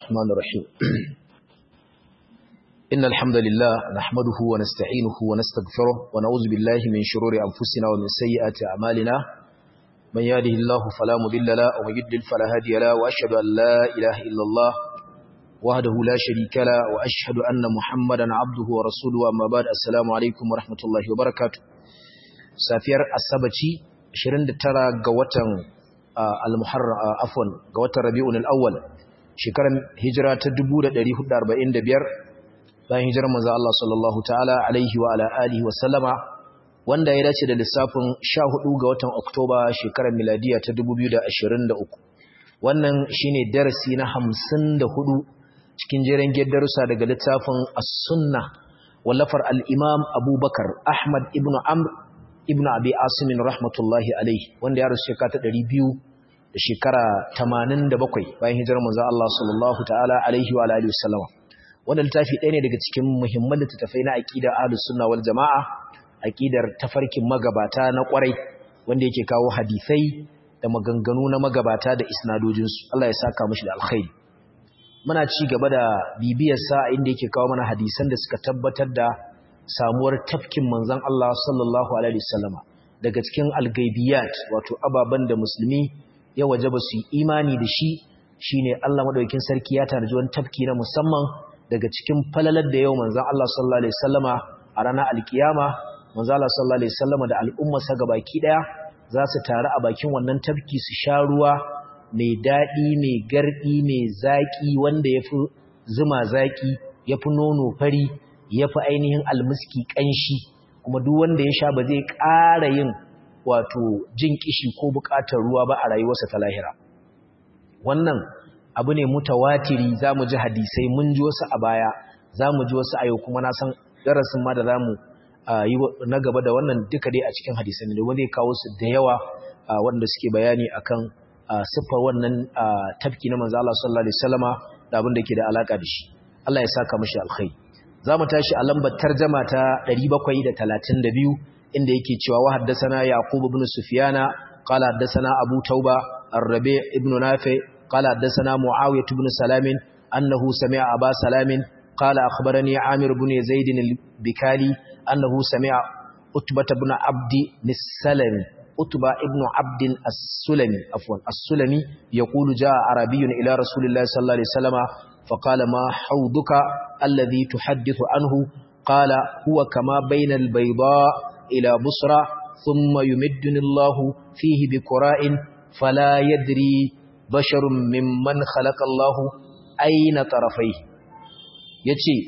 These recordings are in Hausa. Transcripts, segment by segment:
الرحمن الرحيم إن الحمد لله نحمده ونستعينه ونستغفره ونعوذ بالله من شرور أنفسنا ومن سيئات أعمالنا من يهده الله فلا مضل له ومن يضلل فلا هادي له وأشهد أن لا إله إلا الله وحده لا شريك له وأشهد أن محمدا عبده ورسوله أما بعد السلام عليكم ورحمة الله وبركاته سافير السبتي 29 ga watan al-muharram afwan ga watan rabiul awwal shekaran hijira ta 1445 bayan hijirar manzo Allah sallallahu ta'ala alaihi wa ala alihi wa sallama wanda ya dace da lissafin 14 ga watan Oktoba shekarar miladiya ta 2023 wannan shine darasi na 54 cikin jeren darussa daga littafin as-sunna wallafar al-imam Abubakar Ahmad ibn Amr ibn Abi Asim rahmatullahi alaihi wanda ya rasu shekara ta 200 da shekara 87 bayan hijirar manzo Allah sallallahu ta'ala alaihi wa alihi wasallama wannan littafi ɗaya ne daga cikin muhimman littattafai na aqida ahlus sunna wal jamaa aqidar tafarkin magabata na kwarai wanda yake kawo hadisai da maganganu na magabata da isnadojin su Allah ya saka mishi da alkhairi muna ci gaba da bibiyar sa inda yake kawo mana hadisan da suka tabbatar da samuwar tafkin manzon Allah sallallahu alaihi wasallama daga cikin algaibiyat wato ababan da musulmi ya wajaba su yi imani da shi shine Allah madaukakin sarki ya tarji wani tafki na musamman daga cikin falalar da yau manzon Allah sallallahu alaihi wasallama a ranar alkiyama manzon Allah sallallahu alaihi wasallama da al'umma sa gabaki daya za su taru a bakin wannan tafki su sha ruwa mai dadi mai gardi mai zaki wanda yafi zuma zaki yafi nono fari yafi ainihin almiski kanshi kuma duk wanda ya sha ba zai ƙara yin wato jin kishi ko buƙatar ruwa ba a rayuwarsa ta lahira wannan abu ne mutawatiri za mu ji hadisai mun ji wasu a baya za mu ji wasu a yau kuma na san darasin ma da za mu yi na gaba da wannan duka dai a cikin hadisai ne wanda ya kawo su da yawa wanda suke bayani akan siffar wannan tafki na manzo Allah sallallahu alaihi wasallama da abin da ke da alaka da shi Allah ya saka mishi alkhairi za mu tashi a lambar tarjama ta 732 inda yake cewa wa haddathana yaqub ibn sufyana qala haddathana abu tauba ar-rabi' ibn nafi' qala haddathana muawiyah ibn salam annahu sami'a aba salam qala akhbarani amir ibn zaid al-bikali annahu sami'a utbah ibn abd as-salami utbah ibn abd as-sulami afwan as-sulami yaqulu jaa arabiyyun ila rasulillahi sallallahu alaihi wasallam فقال ما حوضك الذي تحدث عنه قال هو كما بين البيضاء إلى بصرى ثم يمدني الله فيه بكراء فلا يدري بشر ممن خلق الله أين طرفيه yace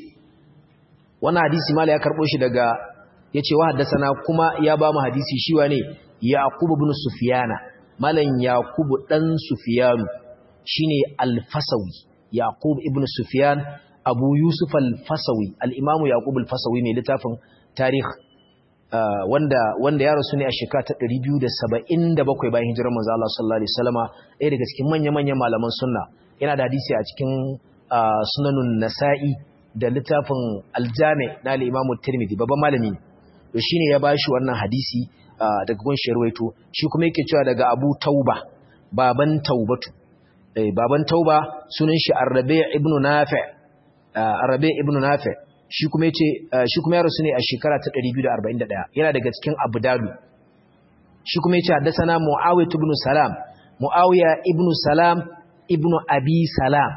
wannan hadisi mala ya karbo shi daga yace wa haddathana kuma ya ba mu hadisi shi wane yaqub ibn sufyana malan yaqub dan sufyanu shine al-fasawi yaqub ibn sufyan abu yusuf al-fasawi al-imamu yaqub al-fasawi ne littafin tarikh wanda wanda ya rasu ne a shekara ta 277 bayan hijirar manzo Allah sallallahu alaihi wasallama ɗaya daga cikin manya-manyan malaman sunna yana da hadisi a cikin sunanun nasa'i da littafin aljami na al-imamu tirmidhi babban malami to shine ya bashi wannan hadisi daga gun sharwaito shi kuma yake cewa daga abu tauba baban taubatu eh baban tauba sunan shi arrabi' ibn nafi' arrabi' ibn nafi' shi kuma yace shi kuma ya rasu ne a shekara ta 241 yana daga cikin abdalu shi kuma yace haddathana muawiyah ibn salam muawiya ibn salam ibn abi salam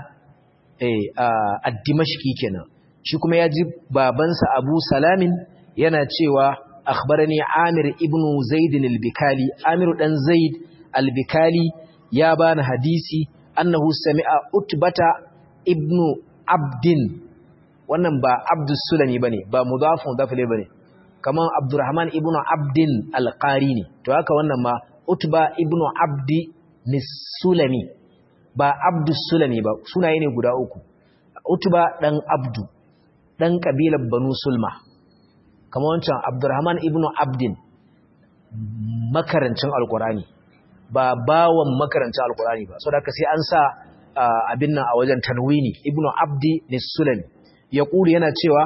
eh ad-dimashqi kenan shi kuma ya ji babansa abu salamin yana cewa akhbarani amir ibn zaid al-bikali amir dan zaid al-bikali ya bani hadisi annahu sami'a utbata ibn abdin wannan ba abdus sulami bane ba mudafun mudaf ilayhi bane kaman abdurrahman ibnu abdin alqari ne to haka wannan ma utba ibnu abdi nisulami ba abdus sulami ba sunaye ne guda uku utba dan abdu dan kabilar banu sulma kaman wancan abdurrahman ibnu abdin makarancin alqurani ba bawan makarancin alqurani ba saboda haka sai an sa abin nan a wajen tanwini ibnu abdi nisulami ya ƙuri yana cewa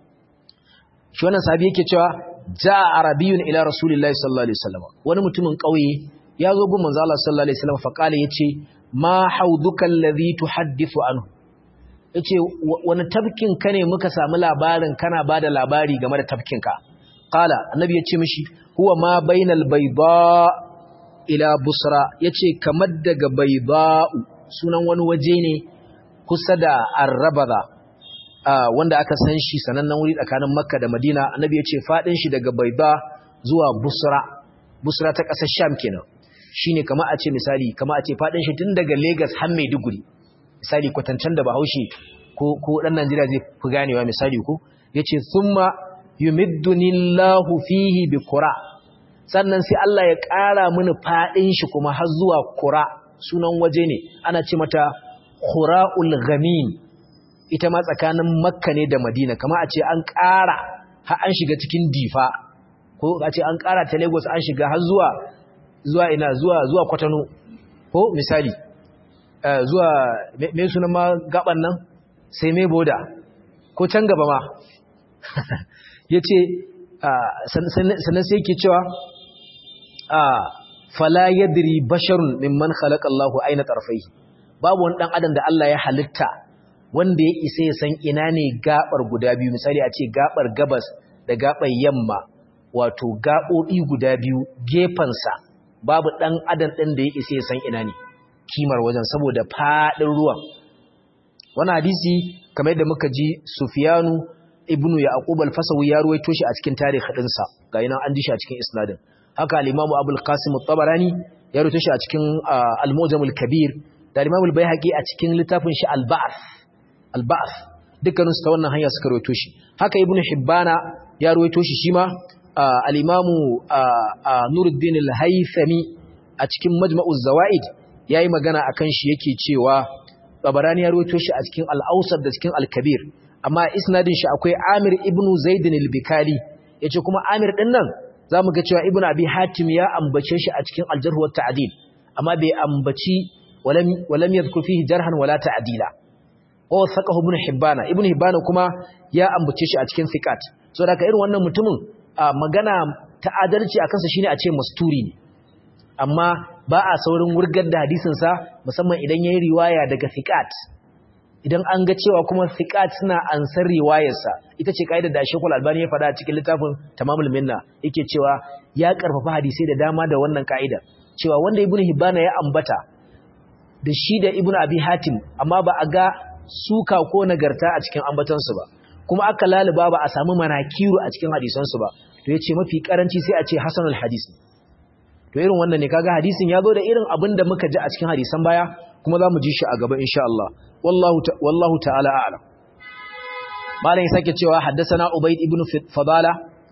shi wannan sahabi yake cewa ja arabiyun ila rasulillahi sallallahu alaihi wasallam wani mutumin ƙauye ya zo gun manzo Allah sallallahu alaihi wasallam fa kale yace ma hauduka alladhi tuhaddithu anhu yace wani tafkin ka ne muka samu labarin kana bada labari game da tafkin ka qala annabi yace mishi huwa ma bainal bayda ila busra yace kamar daga bayda sunan wani waje ne kusa da arrabada wanda aka san shi sanannen wuri tsakanin makka da madina annabi yace fadin shi daga bayda zuwa busra busra ta kasar sham kenan shine kamar a ce misali kamar a ce fadin shi tun daga lagos har maiduguri misali kwatancen da bahaushe ko ko dan Najeriya zai fi ganewa misali ko yace thumma yumiddunillahu fihi biqura sannan sai Allah ya ƙara mini fadin shi kuma har zuwa qura sunan waje ne ana ce mata quraul ghamin ita ma tsakanin makka ne da madina kamar a ce an ƙara har an shiga cikin difa ko a ce an ƙara ta lagos an shiga har zuwa zuwa ina zuwa zuwa kwatano ko misali zuwa me sunan ma gaban nan sai mai boda ko can gaba ma ya ce sannan sai ke cewa fala yadri basharun mimman khalaqallahu aina tarfai babu wani dan adam da Allah ya halitta wanda ya isa ya san ina ne gabar guda biyu misali a ce gabar gabas da gabar yamma wato gaɓoɓi guda biyu gefensa babu ɗan adam ɗin da ya isa ya san ina ne kimar wajen saboda faɗin ruwan wani hadisi kamar yadda muka ji sufiyanu ibnu yaqub al-fasawi ya ruwaito shi a cikin tarihi ɗinsa ga yana an ji shi a cikin isnadin haka al-imamu abul qasim at-tabarani ya ruwaito shi a cikin al-mujam al-kabir da al-imamu al-baihaqi a cikin littafin shi al-ba'th al-ba'th dukkanin su ta wannan hanya suka ruwaito shi haka ibnu hibbana ya ruwaito shi shi ma al-imamu nuruddin al-haythami a cikin majma'uz zawaid yayi magana akan shi yake cewa tabarani ya ruwaito shi a cikin al-awsat da cikin al-kabir amma isnadin shi akwai Amir ibn Zaid al-Bikali yace kuma Amir din nan zamu ga cewa Ibn Abi Hatim ya ambace shi a cikin al-Jarh wa Ta'dil amma bai ambaci walam walam yadhkur fihi jarhan wala ta'dila wa thaqahu Ibn Hibban Ibn Hibban kuma ya ambace shi a cikin thiqat so da irin wannan mutumin magana ta adalci akan sa shine a ce masturi ne amma ba a saurin wurgar da hadisin sa musamman idan yayi riwaya daga thiqat idan an ga cewa kuma thiqat suna ansar riwayarsa ita ce kaidar da Sheikhul Albani ya faɗa cikin littafin Tamamul Minna yake cewa ya karfafa hadisi da dama da wannan kaidar cewa wanda Ibn Hibban ya ambata da shi da Ibn Abi Hatim amma ba a ga suka ko nagarta a cikin ambatansu ba kuma aka laluba ba a samu manakiru a cikin hadisansu ba to yace mafi karanci sai a ce hasanul hadis to irin wannan ne kaga hadisin ya zo da irin abin da muka ji a cikin hadisan baya kuma za mu ji shi a gaba insha Allah wallahu ta'ala a'lam malam ya sake cewa haddathana ubayd ibn fadala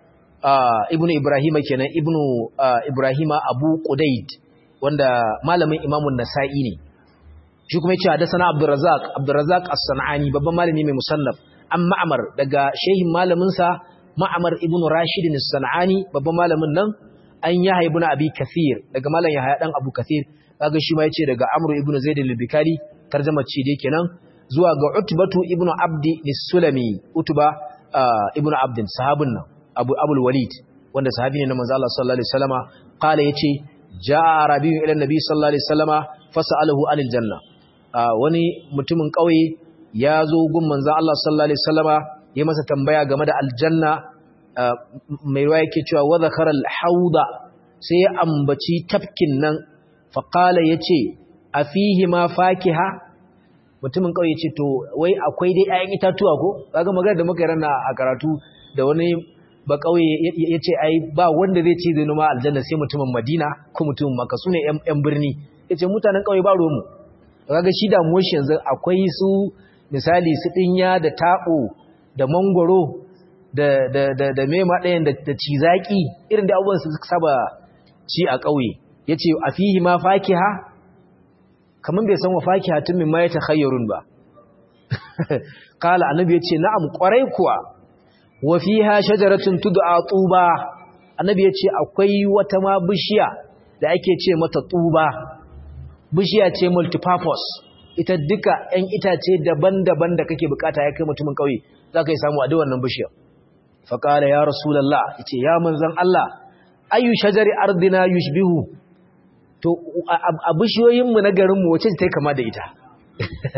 ibn ibrahima kenan ibn ibrahima abu qudayd wanda malamin imamun nasa'i ne shi kuma yace haddathana abdurrazzaq abdurrazzaq as-sanani babban malami mai musannaf an ma'amar daga shehin malamin sa ma'amar ibn rashid as-sanani babban malamin nan an yahya ibn abi kathir daga malam yahya dan abu kathir kaga shi ma yace daga amru ibn zaid al-bikari tarjamar ce dai kenan zuwa ga utbatu ibnu abdi nis-sulami utba ibnu abdin sahabin nan abu abul walid wanda sahabi ne na manzo Allah sallallahu alaihi wasallama qala yace jaa rabiu ila nabi sallallahu alaihi wasallama fasalahu anil janna wani mutumin kauye ya zo gun manzo Allah sallallahu alaihi wasallama ya masa tambaya game da aljanna mai ruwa yake cewa wa zakara al-hauda sai ya ambaci tafkin nan fa qala yace afihi ma fakiha mutumin kauye ce to wai akwai dai 'ya'yan itatuwa ko kaga magana da muka yi rana a karatu da wani ba kauye yace ai ba wanda zai ci zai noma aljanna sai mutumin Madina ko mutumin Makka sune ƴan birni yace mutanen kauye ba ruwan mu kaga shi da mu shi yanzu akwai su misali su dinya da tabo da mangoro da da da da mema ɗayan da da cizaki irin da abubuwan su saba ci a kauye yace afihi ma fakiha kaman bai san wa fakihatun min ma ya takhayyarun ba kala annabi yace na'am kwarai kuwa wa fiha shajaratun tud'a tuba annabi yace akwai wata ma bishiya da ake ce mata tuba bishiya ce multipurpose ita duka ɗan itace daban-daban da kake bukata ya kai mutumin kauye zaka yi samu a duk wannan bishiyar fa kala ya rasulullah yace ya manzon Allah ayu shajari ardina yushbihu to a bishiyoyinmu na garinmu wace ta yi kama da ita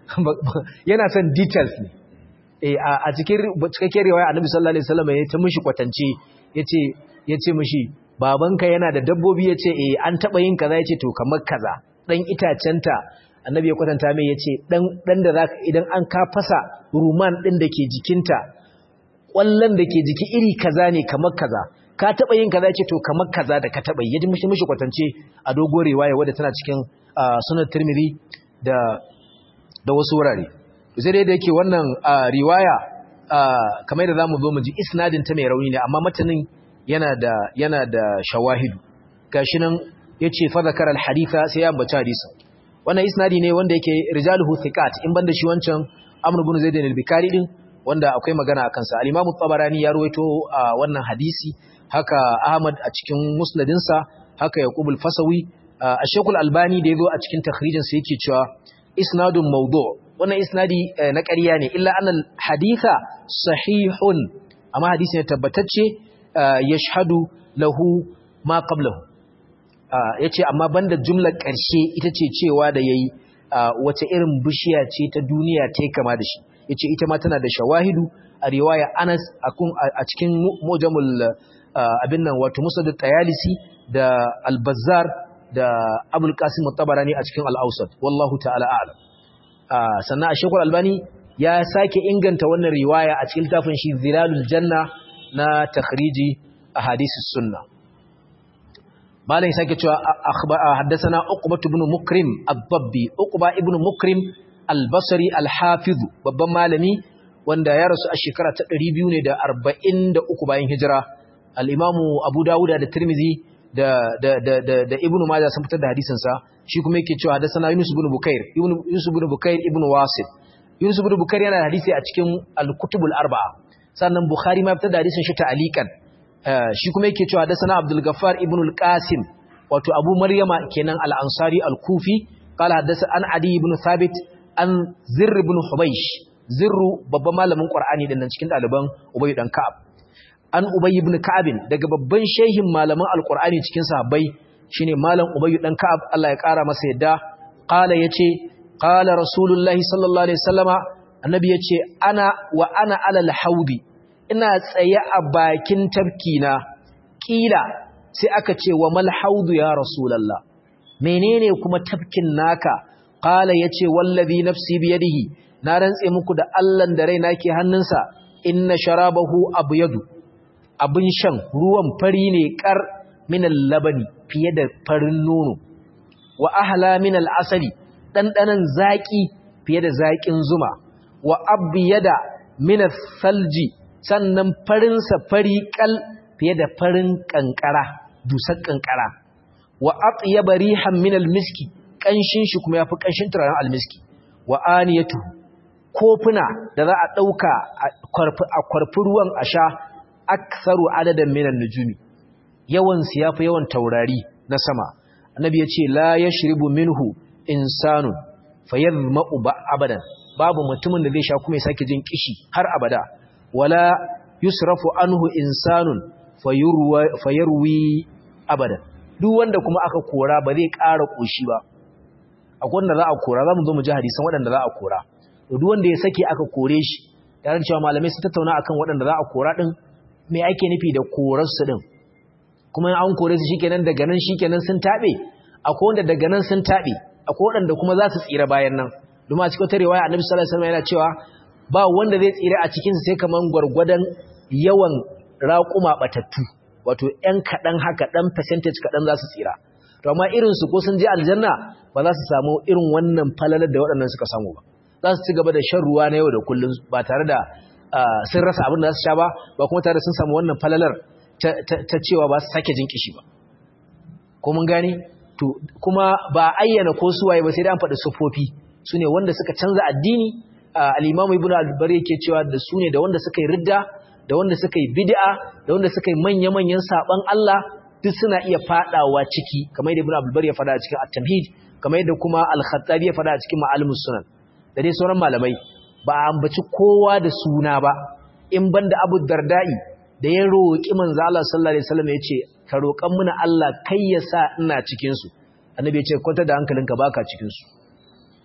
yana son details ne eh a cikin cikakken riwaya annabi sallallahu alaihi wasallam ya ta mishi kwatance yace yace mishi babanka yana da dabbobi yace eh an taba yin kaza yace to kamar kaza dan itacenta annabi ya kwatanta mai yace dan dan da zaka idan an ka fasa ruman din dake jikinta kwallon dake jiki iri kaza ne kamar kaza ka taba yin kaza yace to kamar kaza da ka taba yi yaji mishi mishi kwatance a dogo riwaya wadda tana cikin sunan Tirmidhi da da wasu wurare sai dai da yake wannan riwaya kamar da zamu zo mu ji isnadin ta mai rauni ne amma matanin yana da yana da shawahidu gashi nan yace fa zakara al haditha sai ya ambaci hadisin wannan isnadi ne wanda yake rijaluhu thiqat in banda shi wancan Amr ibn Zaid al-Bikari din wanda akwai magana akan sa al-Imam tabarani ya ruwaito wannan hadisi haka Ahmad a cikin musnadinsa haka Yaqub al-Fasawi Ash-Shaykh al-Albani da yazo a cikin takhrijin sa yake cewa isnadun mawdu' wannan isnadi na ƙarya ne illa annal haditha sahihun amma hadisi ne tabbatacce yashhadu lahu ma qablahu yace amma banda jumlar ƙarshe ita ce cewa da yayi wace irin bishiya ce ta duniya ta kama da shi yace ita ma tana da shawahidu a riwaya Anas a cikin mujamul abin nan wato Musad at-Tayalisi da Al-Bazzar da Abul Qasim at-Tabarani a cikin Al-Awsat wallahu ta'ala a'lam sannan a shekul albani ya sake inganta wannan riwaya a cikin littafin shi zilalul janna na takhriji a hadisus sunna malam ya sake cewa haddasana uqba ibn mukrim ad-dabbi uqba ibn mukrim al-basri al-hafiz babban malami wanda ya rasu a shekara ta 243 bayan hijira al-imamu abu dawuda da tirmizi da da da da ibn majah sun fitar da hadisin sa shi kuma yake cewa hadathana Yunus ibn Bukair Yunus ibn Bukair ibn Wasil Yunus ibn Bukair yana da hadisi a cikin al-Kutubul Arba'a sannan Bukhari ma fitar da hadisin shi ta'alikan shi kuma yake cewa hadathana Abdul Ghaffar ibn al-Qasim wato Abu Maryama kenan al-Ansari al-Kufi qala hadatha an Adi ibn Thabit an Zirr ibn Hubaysh Zirru babban malamin Qur'ani din nan cikin daliban Ubay dan Ka'ab an Ubay ibn Ka'ab daga babban shehin malaman al-Qur'ani cikin sahabbai shine malam ubayyu dan ka'ab Allah ya kara masa yadda qala yace qala rasulullahi sallallahu alaihi wasallama annabi yace ana wa ana alal haudi ina tsaye a bakin tafkina kila sai aka ce wa mal haudu ya rasulullah menene kuma tafkin naka qala yace wallazi nafsi biyadihi na rantse muku da Allah da raina ke hannunsa inna sharabahu abyadu abin shan ruwan fari ne kar minal labani fiye da farin nono wa ahla minal asali ɗanɗanan zaƙi fiye da zaƙin zuma wa abyada minal salji sannan farinsa fari kal fiye da farin ƙanƙara dusar ƙanƙara wa atyaba rihan minal miski ƙanshin shi kuma yafi ƙanshin turaren almiski wa aniyatu kofuna da za a ɗauka a kwarfi ruwan a sha aksaru adadan minan nujumi yawansu ya fi yawan taurari na sama annabi ya ce la ya shiribu minhu insanun fayar ma'u ba abadan babu mutumin da zai sha kuma ya sake jin kishi har abada wala yusrafu anhu insanun fayarwi abadan duk wanda kuma aka kora ba zai ƙara ƙoshi ba akwai wanda za a kora za mu zo mu ji hadisan waɗanda za a kora duk wanda ya sake aka kore shi tare cewa malamai sun tattauna akan waɗanda za a kora ɗin me ake nufi da korarsu ɗin kuma an kore su shikenan daga nan shikenan sun tabe akwai wanda daga nan sun tabe akwai wanda kuma za su tsira bayan nan domin a cikin ta riwaya Annabi sallallahu alaihi wasallam yana cewa ba wanda zai tsira a cikin sai kaman gurgurdan yawan raquma batattu wato ɗan kadan haka dan percentage kadan za su tsira to amma irin su ko sun je aljanna ba za su samu irin wannan falalar da waɗannan suka samu ba za su ci gaba da shan ruwa na yau da kullum ba tare da sun rasa abin da za su sha ba ba kuma tare da sun samu wannan falalar ta cewa ba su sake jin kishi ba ko mun gane to kuma ba ayyana ko suwaye ba sai da an faɗi sufofi su ne wanda suka canza addini al-imam ibn al-bar yake cewa da su ne da wanda suka yi ridda da wanda suka yi bid'a da wanda suka yi manya-manyan saban Allah duk suna iya fadawa ciki kamar yadda ibn al-bar ya fada a cikin at-tamhid kamar yadda kuma al-khattabi ya fada a cikin ma'alimus sunan da dai sauran malamai ba a ambaci kowa da suna ba in banda abu dardai da ya roƙi manzo Allah sallallahu alaihi wasallam yace ka roƙan muna Allah kai ya sa ina cikin su annabi yace kwanta da hankalinka baka cikin su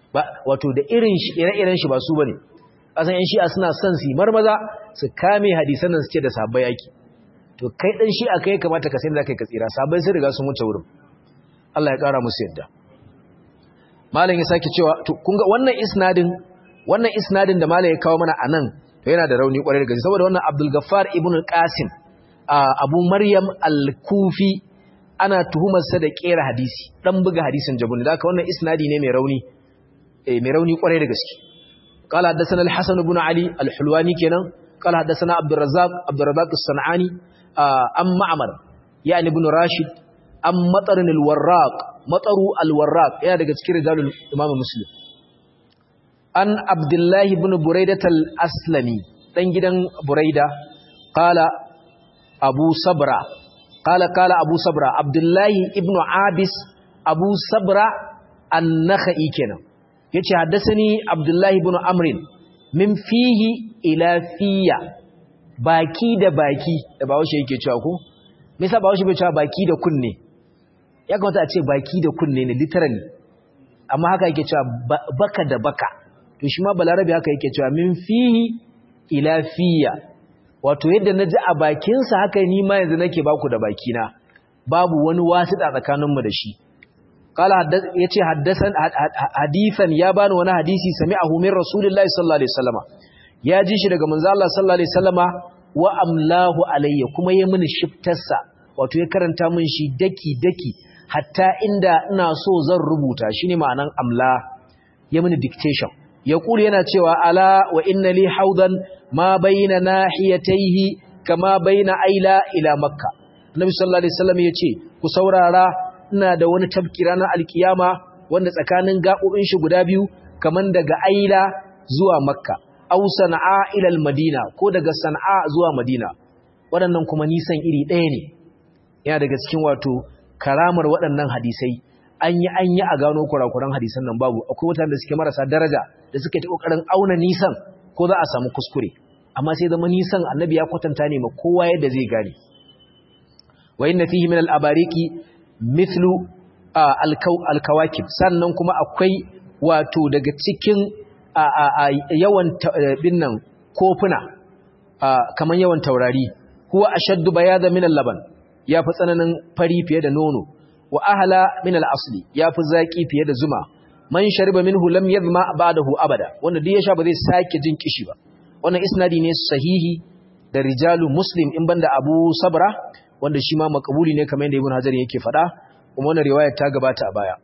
ba wato da irin shi ire-iren shi ba su bane asan yan shi'a suna son su marmaza su kame hadisan nan su ce da sahabbai yaki to kai dan shi'a kai kamata ka sai da kai ka tsira sahabbai sun riga sun wuce wurin Allah ya kara musu yadda malam ya sake cewa to kun ga wannan isnadin wannan isnadin da malam ya kawo mana anan to yana da rauni kwarai da gaske saboda wannan Abdul Gaffar ibn al-Qasim Abu Maryam al-Kufi ana tuhumar sa da kera hadisi dan buga hadisin jabun da haka wannan isnadi ne mai rauni eh mai rauni kwarai da gaske قال حدثنا الحسن بن علي الحلواني كنا قال حدثنا عبد الرزاق عبد الرزاق الصنعاني ام معمر يعني ابن راشد ام مطر الوراق مطر الوراق yana daga cikin rijalul imam muslim an abdullahi ibn buraidah al-aslami dan gidan buraida qala abu sabra qala qala abu sabra abdullahi ibn abis abu sabra an-nakhai kenan yace haddathani abdullahi ibn amrin min fihi ila fiya baki da baki da bawo shi yake cewa ko me yasa bawo shi bai cewa baki da kunne ya kamata a ce baki da kunne ne literally amma haka yake cewa baka da baka to shi ma balarabi haka yake cewa min fihi ila fiya wato yadda naji a bakinsa haka ni ma yanzu nake baku da bakina babu wani wasita tsakaninmu da shi قال yace haddasan hadisan ya bani wani hadisi sami'ahu min rasulillahi sallallahu alaihi wasallama ya ji shi daga manzo Allah sallallahu alaihi wasallama wa amlahu alayya kuma ya mini shiftarsa wato ya karanta min shi daki daki hatta inda ina so zan rubuta shine ma'anan amla ya mini dictation ya kula yana cewa ala wa inna li haudan ma bayna nahiyatayhi kama bayna aila ila makka annabi sallallahu alaihi wasallam yace ku saurara ina da wani tabki ranar alkiyama wanda tsakanin gaɓoɓin shi guda biyu kaman daga aila zuwa makka au sana'a ilal madina ko daga sana'a zuwa madina waɗannan kuma nisan iri ɗaya ne yana daga cikin wato karamar waɗannan hadisai an yi an yi a gano kurakuran hadisan nan babu akwai mutane da suke marasa daraja da suke ta ƙoƙarin auna nisan ko za a samu kuskure amma sai zama nisan annabi ya kwatanta ne ma kowa yadda zai gane wa inna fihi min al-abariki mithlu alkawakib sannan kuma akwai wato daga cikin yawan binnan kofuna kamar yawan taurari huwa ashaddu bayada min al-laban yafi tsananin fari fiye da nono wa ahla min al-asli yafi zaki fiye da zuma man shariba minhu lam yadhma ba'dahu abada wanda duk ya sha ba zai sake jin kishi ba wannan isnadi ne sahihi da rijalu muslim in banda abu sabra wanda shi ma makabuli ne kamar yadda ibn hajar yake faɗa kuma wannan riwayar ta gabata a baya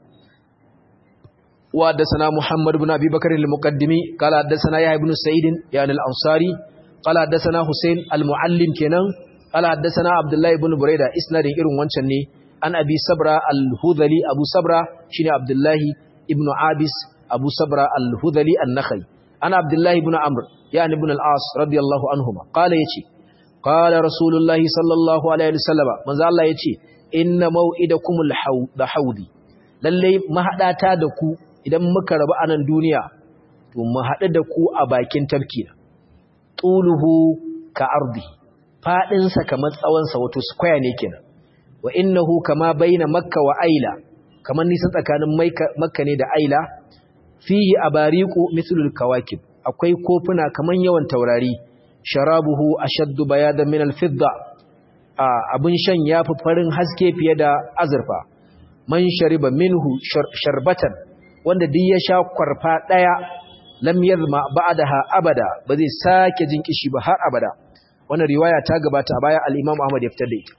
wa haddathana muhammad ibn abi bakr al-muqaddimi qala haddathana yahya ibn sa'id yani al-ansari qala haddathana husayn al-muallim kenan qala haddathana abdullah ibn burayda isnadin irin wancan ne an abi sabra al-hudhali abu sabra shine abdullah ibn abis abu sabra al-hudhali an-nakhai ana abdullah ibn amr yani ibn al-as radiyallahu anhuma qala yace qala rasulullahi sallallahu alaihi wasallam manzo Allah yace inna mau'idakumul haudi lalle mahadata da ku idan muka rabu a nan duniya to mu haɗu da ku a bakin tafki tuluhu ka ardi fadin sa kamar tsawon sa wato square ne kenan wa innahu kama baina makka wa aila kamar nisan tsakanin makka ne da aila fihi abariqu mithlul kawakib akwai kofuna kaman yawan taurari sharabuhu ashaddu bayadan min al-fidda abin shan ya fi farin haske fiye da azurfa man shariba minhu sharbatan wanda duk ya sha kwarfa daya lam yazma ba'daha abada ba zai sake jin kishi ba har abada wannan riwaya ta gabata a baya al-Imam Ahmad ya fitar da ita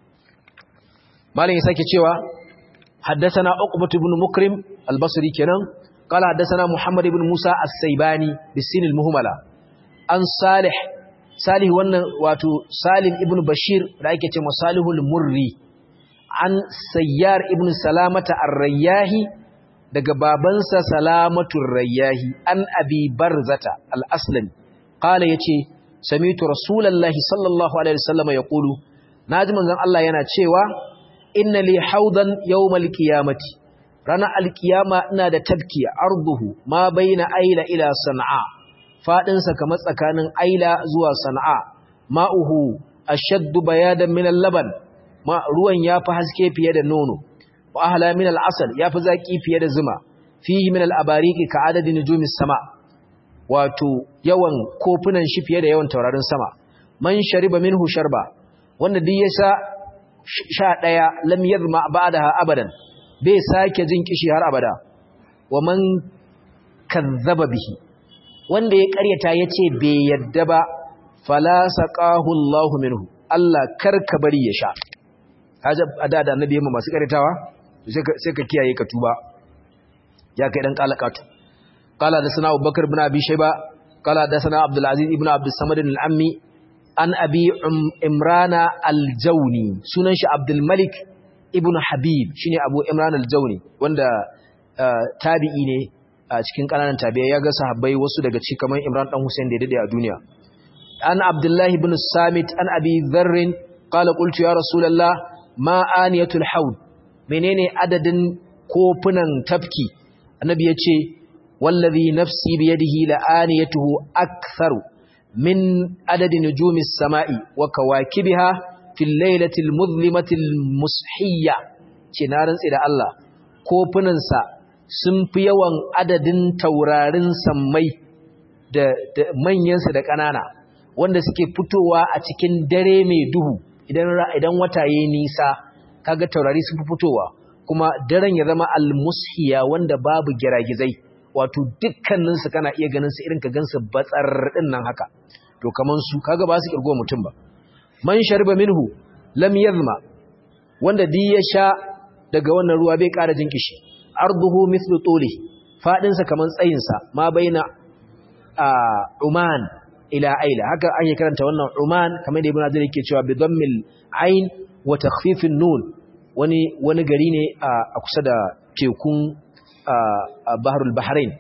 malam ya sake cewa haddathana Uqbah ibn Mukrim al-Basri kenan qala haddathana Muhammad ibn Musa as-Saibani bisin al-Muhmala an Salih Salih wannan wato Salim ibn Bashir da ake ce Masalihul Murri an Sayyar ibn Salamata Ar-Rayyahi daga babansa Salamatur Rayyahi an Abi Barzata Al-Aslami qala yace sami'tu Rasulullahi sallallahu alaihi wasallam yaqulu naji manzon Allah yana cewa inna li haudan yawmal qiyamati rana alqiyama ina da tabki arduhu ma baina aila ila san'a faɗinsa kamar tsakanin aila zuwa sana'a ma'uhu ashaddu bayadan min al-laban ma ruwan yafi haske fiye da nono wa ahla min al-asal yafi zaki fiye da zuma fihi min al-abariqi ka adadin nujumis sama wato yawan kofunan shi fiye da yawan taurarin sama man shariba minhu sharba wanda duk ya sha sha daya lam yadma ba'daha abadan bai sake jin kishi har abada wa man kazzaba bihi wanda ya karyata yace bai yadda ba fala saqahu Allahu minhu Allah karka bari ya sha kaje ada da annabi yamma masu karyatawa sai ka kiyaye ka tuba ya kai dan kalakatu qala da sana Abubakar ibn Abi Shayba qala da sana Abdul Aziz ibn Abdul Samad al-Ammi an Abi Imrana al-Jawni sunan shi Abdul Malik ibn Habib shine Abu Imran al-Jawni wanda tabi'i ne a cikin kananan tabi'ai ya ga sahabbai wasu daga cikin kamar Imran dan Hussein da ya dade a duniya an Abdullah ibn Samit an Abi Dharr qala qultu ya Rasulullah ma aniyatul haud menene adadin kofunan tafki annabi yace wallazi nafsi biyadihi la aniyatuhu aktharu min adadi nujumis samai wa kawakibiha fil lailatil muzlimatil mushiyya ce na rantsi da Allah kofunan sa sun fi yawan adadin taurarin sammai da, da manyansa da ƙanana wanda suke fitowa a cikin dare mai duhu idan idan wata yayi nisa kaga taurari sun fi fitowa kuma daren ya zama almushiya wanda babu giragizai wato dukkanin su kana iya ganin su irin ka gansu batsar din nan haka to kaman su kaga ba su kirgo mutum ba man sharba minhu lam yazma wanda di ya sha daga wannan ruwa bai ƙara jin kishi arduhu mithlu tuli fadin sa kaman tsayin sa ma baina uman ila aila haka an yi karanta wannan uman kamar da ibn azir yake cewa bi dhammil ain wa takhfifin nun wani wani gari ne a kusa da tekun baharul bahrain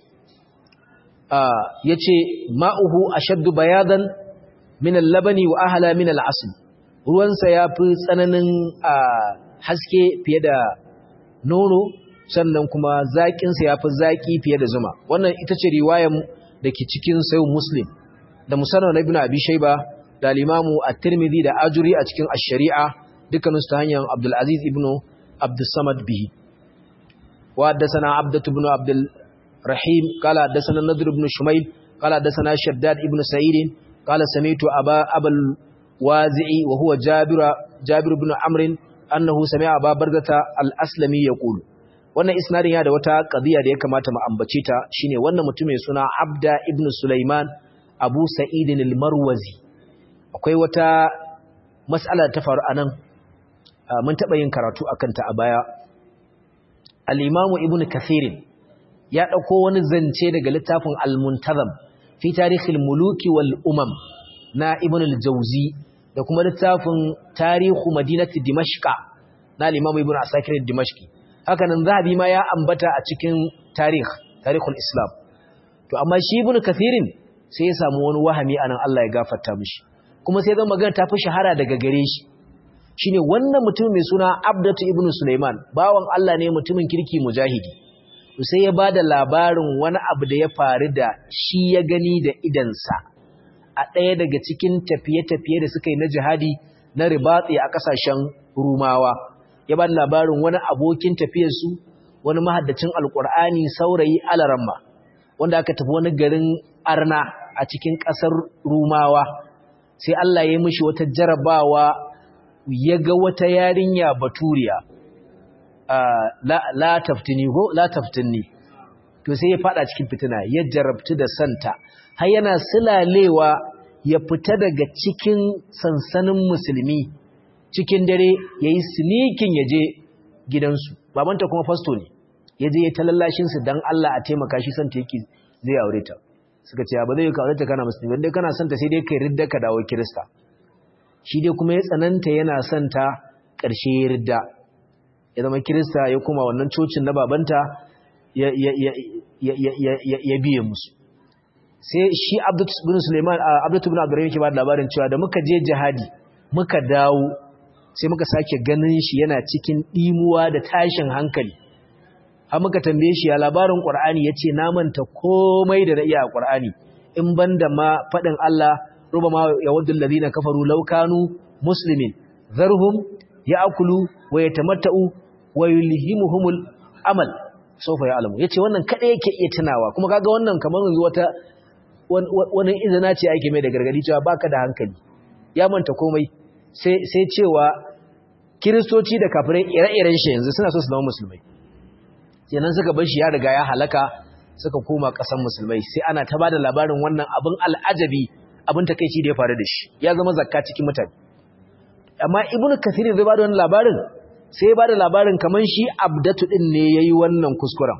yace ma'uhu ashaddu bayadan min al-labani wa ahla min al-asl ruwansa yafi tsananin haske fiye da nono sannan kuma zakin sa yafi zaki fiye da zuma wannan ita ce riwayar dake cikin sahih muslim da musannad ibn abi shayba da al-imamu at-tirmidhi da ajuri a cikin ash-shari'a dukkaninsu ta hanyar Abdul Aziz ibn Abdul Samad bihi wa haddathana Abdatu ibn Abdul Rahim qala haddathana Nadr ibn Shumayl qala haddathana Shaddad ibn Sa'id qala sami'tu Aba Abul Wazi'i wa huwa Jabir Jabir ibn Amr annahu sami'a Aba Barzata al-Aslami yaqulu wannan isnadin ya da wata qadiya da ya kamata mu ambace ta shine wannan mutum mai suna Abda ibn Sulaiman Abu Sa'id al-Marwazi akwai wata mas'ala ta faru anan mun taɓa yin karatu a kanta a baya al'imamu ibn kathirin ya ɗauko wani zance daga littafin al-muntazam fi tarihin muluki wal umam na ibn al-jauzi da kuma littafin tarihu madinati dimashqa na al'imamu ibn asakirin dimashqi hakanan zahabi ma ya ambata a cikin tarih tarihul islam to amma shi ibn kathirin sai ya samu wani wahami anan Allah ya gafarta mishi kuma sai zan magana ta fi shahara daga gare shi shine wannan mutum mai suna Abdatu ibn Sulaiman bawan Allah ne mutumin kirki mujahidi sai ya bada labarin wani abu da ya faru da shi ya gani da idansa a ɗaya daga cikin tafiye-tafiye da suka yi na jihadi na ribatsi a ƙasashen Rumawa ya bada labarin wani abokin tafiyarsu wani mahaddacin alƙur'ani saurayi alaramma wanda aka tafi wani garin Arna a cikin ƙasar Rumawa sai Allah ya yi mishi wata jarabawa ya ga wata yarinya baturiya la taftini ko la taftinni to sai ya fada cikin fitina ya jarabtu da santa har yana silalewa ya fita daga cikin sansanin musulmi cikin dare yayi sneaking yaje gidansu babanta kuma fasto ne yaje ya talallashin su dan Allah a taimaka shi santa yake zai aure ta suka ce ba zai ka aure ta kana musulmi dan kana santa sai dai kai ridda ka dawo kirista shi dai kuma ya tsananta yana son ta ƙarshe ya ridda ya zama kirista ya kuma wannan cocin na babanta ya biye musu sai shi abdatu bin suleiman abdatu bin abdurrahim ke ba da labarin cewa da muka je jihadi muka dawo sai muka sake ganin shi yana cikin ɗimuwa da tashin hankali har muka tambaye shi ya labarin ƙwar'ani ya ce na manta komai da na iya a ƙwar'ani in ban da ma faɗin Allah ربما يود الذين كفروا لو كانوا مسلمين ذرهم يأكلوا ويتمتعوا ويلهمهم الأمل sofa ya alamu yace wannan kada yake iya tunawa kuma kaga wannan kamar yanzu wata wani izina ce ake mai da gargadi cewa baka da hankali ya manta komai sai sai cewa kiristoci da kafirai ire-iren shi yanzu suna so su zama musulmai kenan suka bar shi ya riga ya halaka suka koma ƙasar musulmai sai ana ta bada labarin wannan abin al'ajabi abin takeici da ya faru da shi ya zama zakka cikin mutane amma ibnu kathir zai bada wannan labarin sai ya bada labarin kaman shi abdatu din ne yayi wannan kuskuren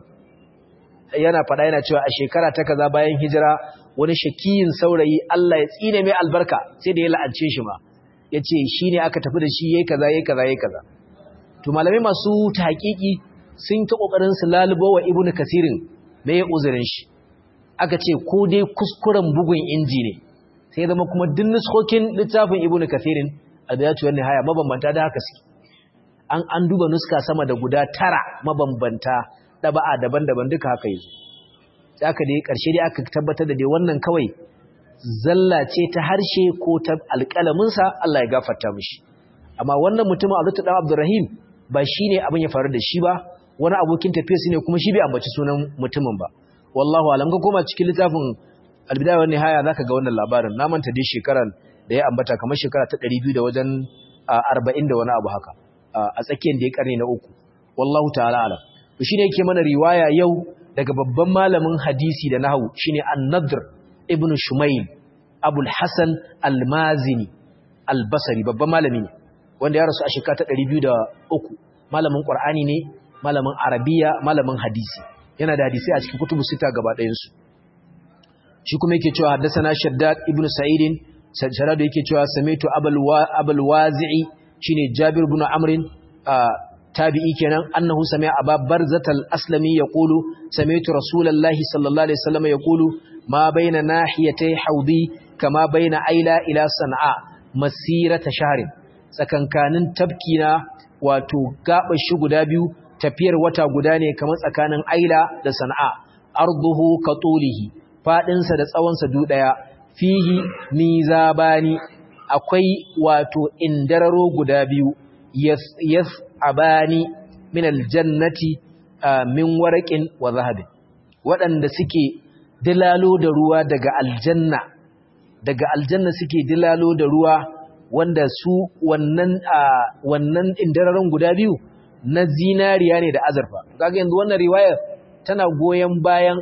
yana fada yana cewa a shekara ta kaza bayan hijira wani shakiyin saurayi Allah ya tsine mai albarka sai da ya la'ance shi ma yace shine aka tafi da shi yayi kaza yayi kaza yayi kaza to malamai masu tahqiqi sun ta kokarin su lalubo wa ibnu kasirin me ya uzurin shi aka ce ko dai kuskuren bugun inji ne sai zama kuma duk nuskokin littafin ibnu kasirin albiyatu wan nihaya mabambanta da haka suke an an duba nuska sama da guda tara mabambanta daba'a daban-daban duka haka yanzu sai aka dai karshe dai aka tabbatar da dai wannan kawai zalla ce ta harshe ko ta alƙalamin sa Allah ya gafarta mishi amma wannan mutumin Abdul Dan Abdurrahim ba shine abin ya faru da shi ba wani abokin tafiya su ne kuma shi bai ambaci sunan mutumin ba wallahu alam ka koma cikin littafin albidaya wa nihaya zaka ga wannan labarin na manta dai shekaran da ya ambata kamar shekara ta 200 da wajen 40 da wani abu haka a tsakiyar da ya karni na uku wallahu ta'ala alam to shine yake mana riwaya yau daga babban malamin hadisi da nahwu shine an-nadr ibn shumayl abul hasan al-mazini al-basri babban malami ne wanda ya rasu a shekara ta 203 malamin qur'ani ne malamin arabiya malamin hadisi yana da hadisi a cikin kutubu sita gaba ɗayansu shi kuma yake cewa haddasana shaddad ibnu sa'idin shaddad yake cewa samitu abul wazi'i shine jabir ibn amrin tabi'i kenan annahu sami'a aba barzat al-aslami yaqulu sami'tu rasulullahi sallallahu alaihi wasallam yaqulu ma baina nahiyatay haudi kama baina aila ila san'a masirata shahrin tsakankanin tabkina wato gaɓar shi guda biyu tafiyar wata guda ne kamar tsakanin aila da sana'a arduhu ka tulihi fadinsa da tsawonsa du daya fihi mizabani akwai wato indararo guda biyu yas abani min aljannati min waraqin wa zahabin waɗanda suke dilalo da ruwa daga aljanna daga aljanna suke dilalo da ruwa wanda su wannan wannan indararon guda biyu na zinariya ne da azurfa kaga yanzu wannan riwaya tana goyen bayan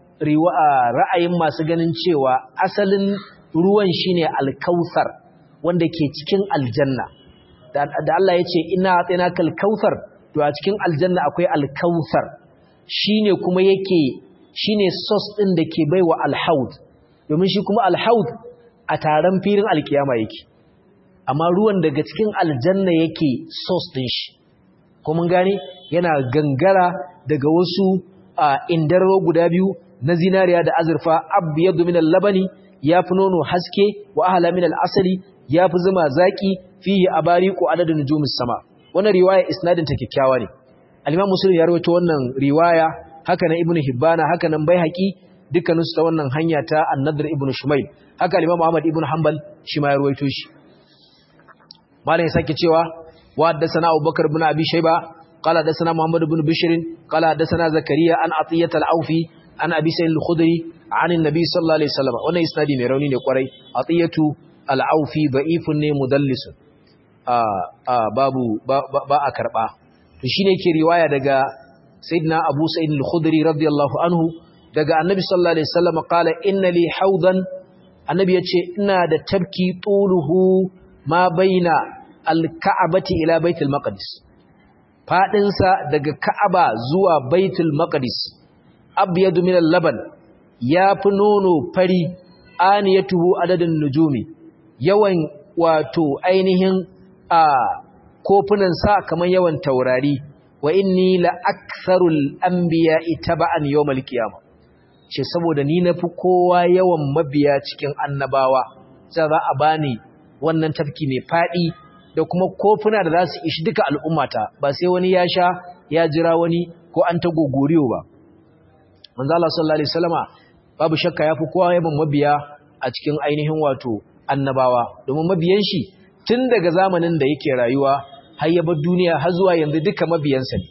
ra'ayin masu ganin cewa asalin ruwan shine alkausar wanda ke cikin aljanna da Allah ya ce ina atsina kalkausar to a cikin aljanna akwai alkausar shine kuma yake shine source din da ke baiwa alhaud domin shi kuma alhaud a taron filin alkiyama yake amma ruwan daga cikin aljanna yake source din shi ko mun gane yana gangara daga wasu indararo guda biyu na zinariya da azurfa abyadu min al-labani yafi nono haske wa ahla min al-asali yafi zuma zaki fihi abariqu adadun nujumis sama wannan riwaya isnadin ta kikkiawa ne al-imam muslim ya rawaito wannan riwaya haka nan ibnu hibbana haka nan baihaqi dukkanin su ta wannan hanya ta an-nadr ibnu shumayl haka al-imam ahmad ibnu hanbal shi ma ya rawaito shi malam ya sake cewa وحدثنا أبو بكر بن أبي شيبة قال حدثنا محمد بن بشر قال حدثنا زكريا عن عطية العوفي عن أبي سعيد الخدري عن النبي صلى الله عليه وسلم وانا إسنادي ميروني نقرأي عطية العوفي ضعيف مدلس آه آه بابو با, با, با أكربا تشيني كي رواية دقا سيدنا أبو سعيد الخدري رضي الله عنه دقا النبي صلى الله عليه وسلم قال إن لي حوضا النبي يتشي إنا دا تبكي طوله ما بين alka'abati ila baitul maqdis fadinsa daga ka'aba zuwa baitul maqdis abyadu min al-laban yafi nono fari aniyatuhu adadin nujumi yawan wato ainihin a kofunan sa kaman yawan taurari wa inni la aktharul anbiya'i taba'an yawmal qiyamah ce saboda ni nafi kowa yawan mabiya cikin annabawa sai za a bani wannan tafki mai fadi da kuma kofuna da za su ishi duka al'ummata ba sai wani ya sha ya jira wani ko an ta gogoriyo ba. Manzo Allah sallallahu Alaihi wasallama babu shakka ya fi kowa yaban mabiya a cikin ainihin wato annabawa domin mabiyan shi tun daga zamanin da yake rayuwa har ya bar duniya har zuwa yanzu duka mabiyansa ne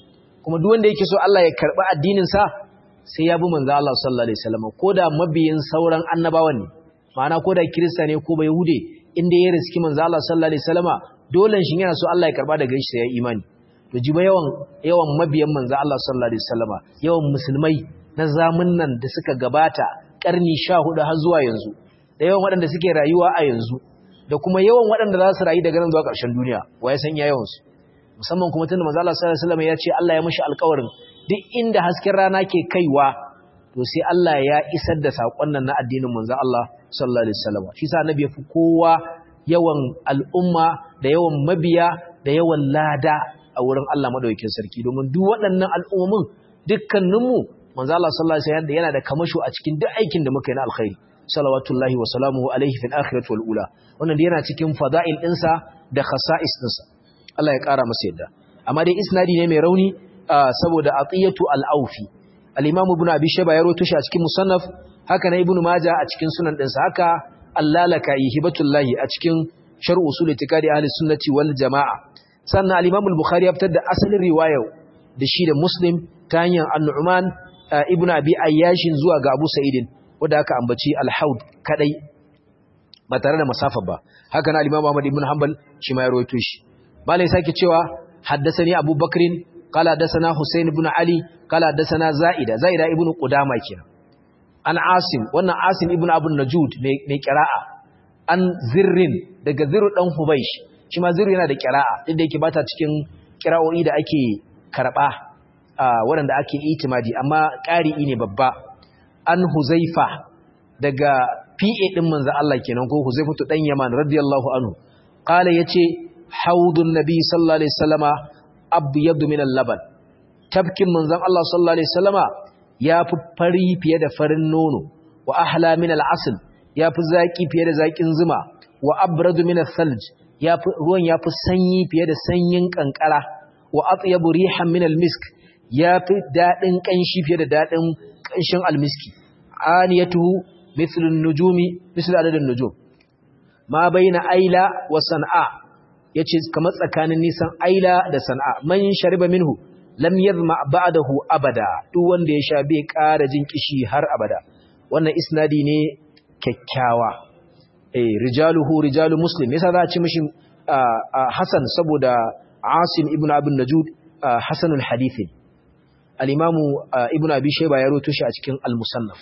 kuma duk wanda yake so Allah ya karɓi addinin sa sai ya bi manzo Allah sallallahu alaihi wasallam ko da mabiyin sauran annabawan ne ma'ana ko da kirista ne ko bai hude inda ya riski manzo Allah sallallahu alaihi wasallama dole shi yana so Allah ya karba daga shi sai ya imani to jiba yawan yawan mabiyan manzo Allah sallallahu alaihi wasallama yawan musulmai na zamunnan da suka gabata karni 14 har zuwa yanzu da yawan waɗanda suke rayuwa a yanzu da kuma yawan waɗanda za su rayu daga nan zuwa ƙarshen duniya wa ya san ya yawan su musamman kuma tunda manzo Allah sallallahu alaihi wasallama ya ce Allah ya mishi alƙawarin duk inda hasken rana ke kaiwa to sai Allah ya isar da saƙon nan na addinin manzo Allah sallallahu alaihi wasallam shi sa annabi yafi kowa yawan al'umma da yawan mabiya da yawan lada a wurin Allah madaukakin sarki domin duk waɗannan al'ummomin dukkaninmu manzo Allah sallallahu alaihi wasallam yana da kamasho a cikin duk aikin da muka yi na alkhairi salawatullahi wa salamuhu alaihi fil akhirati wal ula wannan yana cikin fada'il ɗinsa da khasa'is ɗinsa Allah ya ƙara masa yadda amma dai isnadi ne mai rauni saboda atiyatu al-aufi al-imam ibn abi shayba ya rawaito shi a cikin musannaf haka na ibn majah a cikin sunan dinsa haka allalaka hibatullahi a cikin sharh usul itikadi ahli sunnati wal jamaa sannan al-imam al-bukhari ya fitar da asalin riwaya da shi da muslim ta hanyar an-nu'man ibn abi ayyashin zuwa ga abu sa'idin wanda aka ambaci al-haud kadai ba tare da masafa ba haka na al-imam ahmad ibn hanbal shi ma ya rawaito shi malai sake cewa haddathani abubakrin قال حدثنا حسين بن علي قال حدثنا زائدة زائدة ابن قدامة كنا an asim wannan asim ibn abun najud mai kira'a an zirrin daga zirru dan hubaish shi ma zirru yana da kira'a duk da yake bata cikin kira'o'i da ake karba waɗanda ake itimadi amma ƙari'i ne babba an huzaifa daga PA din manzo Allah kenan ko huzaifatu dan yaman radiyallahu anhu qala yace haudun nabi sallallahu alaihi wasallama abyad min al-laban tabkin manzon Allah sallallahu alaihi wasallama ya fi fari fiye da farin nono wa ahla min al-asl ya fi zaki fiye da zakin zuma wa abradu min al-thalj ya fi ruwan ya fi sanyi fiye da sanyin kankara wa atyabu rihan min al-misk ya fi dadin kanshi fiye da dadin kanshin al-miski aniyatuhu mithlu an-nujumi mithlu adad an-nujum ma baina aila wa san'a yace kamar tsakanin nisan aila da san'a man shariba minhu lam yadhma ba'dahu abada duk wanda ya sha bai ƙara jin kishi har abada wannan isnadi ne kyakkyawa eh rijaluhu rijalu muslim yasa za a ci mishi hasan saboda asim ibnu abin najud hasanul hadith al-imamu ibnu abi shayba ya rawaito shi a cikin al-musannaf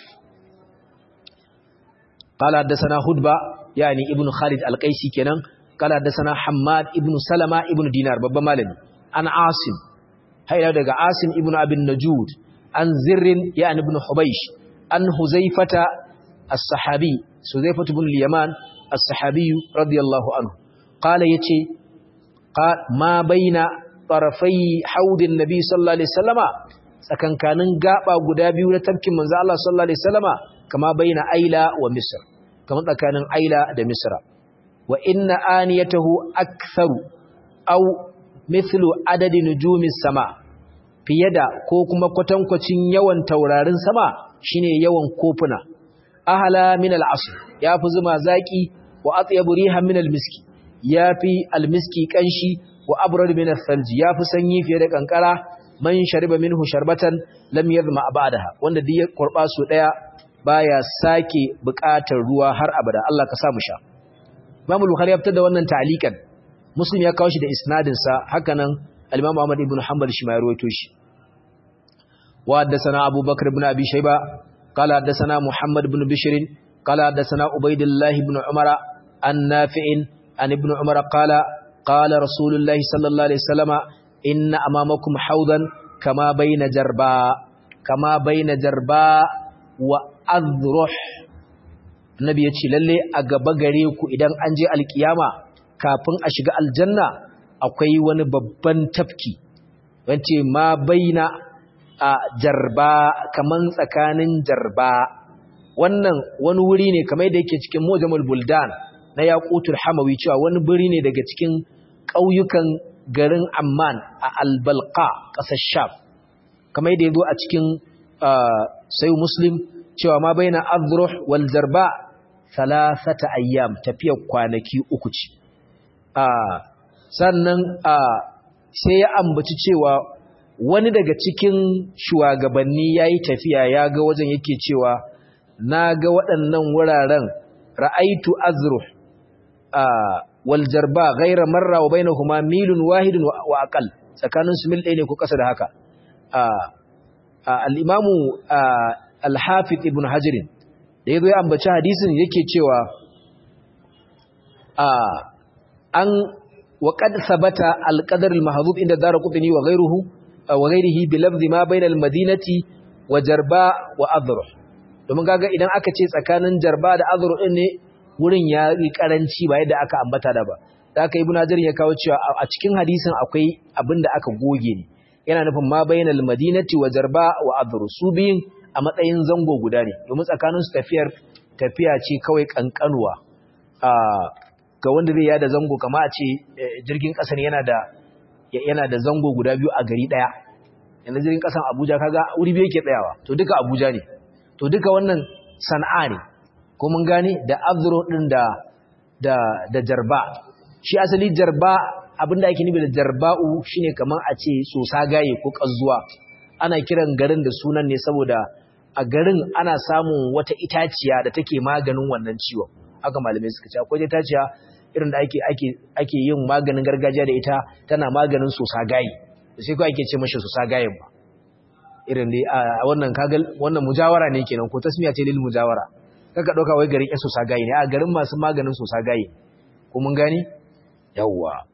قال حدثنا هدبة يعني ابن خالد القيسي كنان قال حدثنا حماد ابن سلمة ابن دينار بابا مالني عن عاصم هيا daga Asim ibn Abin Najud an Zirrin yani ibn Hubaysh an Huzaifata as-sahabi Huzaifatu ibn al-Yaman as-sahabi radiyallahu anhu qala yace ma baina tarafai haudin nabi sallallahu alaihi wasallama tsakankanin gaba guda biyu na tafkin manzo Allah sallallahu alaihi wasallama kama baina Aila wa Misr kama tsakanin Aila da Misra wa inna aniyatahu aktharu aw mithlu adadi nujumis sama fiye da ko kuma kwatankwacin yawan taurarin sama shine yawan kofuna ahala min al-asr yafi zuma zaki wa atyabu rihan min al-miski yafi al-miski kanshi wa abrad min al-thalj yafi sanyi fiye da kankara man shariba minhu sharbatan lam yadhma ba'daha wanda duk ya kurba su daya baya sake buƙatar ruwa har abada Allah ka sa mu sha Imam Bukhari ya fitar da wannan ta'liqan Muslim ya kawo shi da isnadinsa hakanan al-Imam Ahmad ibn Hanbal shi ma ya rawaito shi wa haddathana Abu Bakr ibn Abi Shayba qala haddathana Muhammad ibn Bishr qala haddathana Ubaydullah ibn Umar an Nafi' an ibn Umar qala qala Rasulullah sallallahu alaihi wasallam inna amamakum hawdan kama bayna jarba kama bayna jarba wa azruh Nabi ya ce lalle a gaba gare ku idan an je alkiyama kafin a shiga aljanna akwai wani babban tafki wance ma baina a jarba kaman tsakanin jarba wannan wani wuri ne kamar da yake cikin mujamul buldan na yaqutul hamawi cewa wani buri ne daga cikin ƙauyukan garin amman a albalqa ƙasar sham kamar da yazo a cikin sayu muslim cewa ma baina azruh wal jarba thalathata ayyam tafiyar kwanaki uku ce sannan sai ya ambaci cewa wani daga cikin shugabanni yayi tafiya ya ga wajen yake cewa na ga waɗannan wuraren ra'aitu azruh wal jarba ghayra marra wa bainahuma milun wahidun wa aqal tsakanin su mil ɗaya ne ko ƙasa da haka al-imamu al-hafiz ibn hajar da yazo ya ambaci hadisin yake cewa an wa qad sabata al-qadar al-mahdhub inda darqutni wa ghayruhu wa ghayrihi bi lafzi ma bayna al-madinati wa jarba wa adruh domin kaga idan aka ce tsakanin jarba da adruh din ne wurin ya yi karanci ba yadda aka ambata da ba da aka ibn hajar ya kawo cewa a cikin hadisin akwai abin da aka goge ne yana nufin ma bainal madinati wa jarba wa adru su biyun a matsayin zango guda ne domin tsakanin su tafiyar tafiya ce kawai kankanuwa ga wanda zai yada zango kama a ce jirgin kasar yana da yana da zango guda biyu a gari daya yanzu jirgin kasan Abuja kaga wuri biyu yake tsayawa to duka Abuja ne to duka wannan sana'a ne ko mun gane da azro din da da da jarba shi asali jarba abinda ake nufi da jarba'u shine kaman a ce sosa gaye ko kazzuwa ana kiran garin da sunan ne saboda a garin ana samun wata itaciya da take maganin wannan ciwon haka malamai suka ce akwai itaciya irin da ake ake ake yin maganin gargajiya da ita tana maganin sosa gaye sai ko ake ce mashi sosa gayen ba irin dai a wannan kagal wannan mujawara ne kenan ko tasmiya ce lil mujawara kaka dauka wai garin sosa gaye ne a garin masu maganin sosa gaye ko mun gani yawwa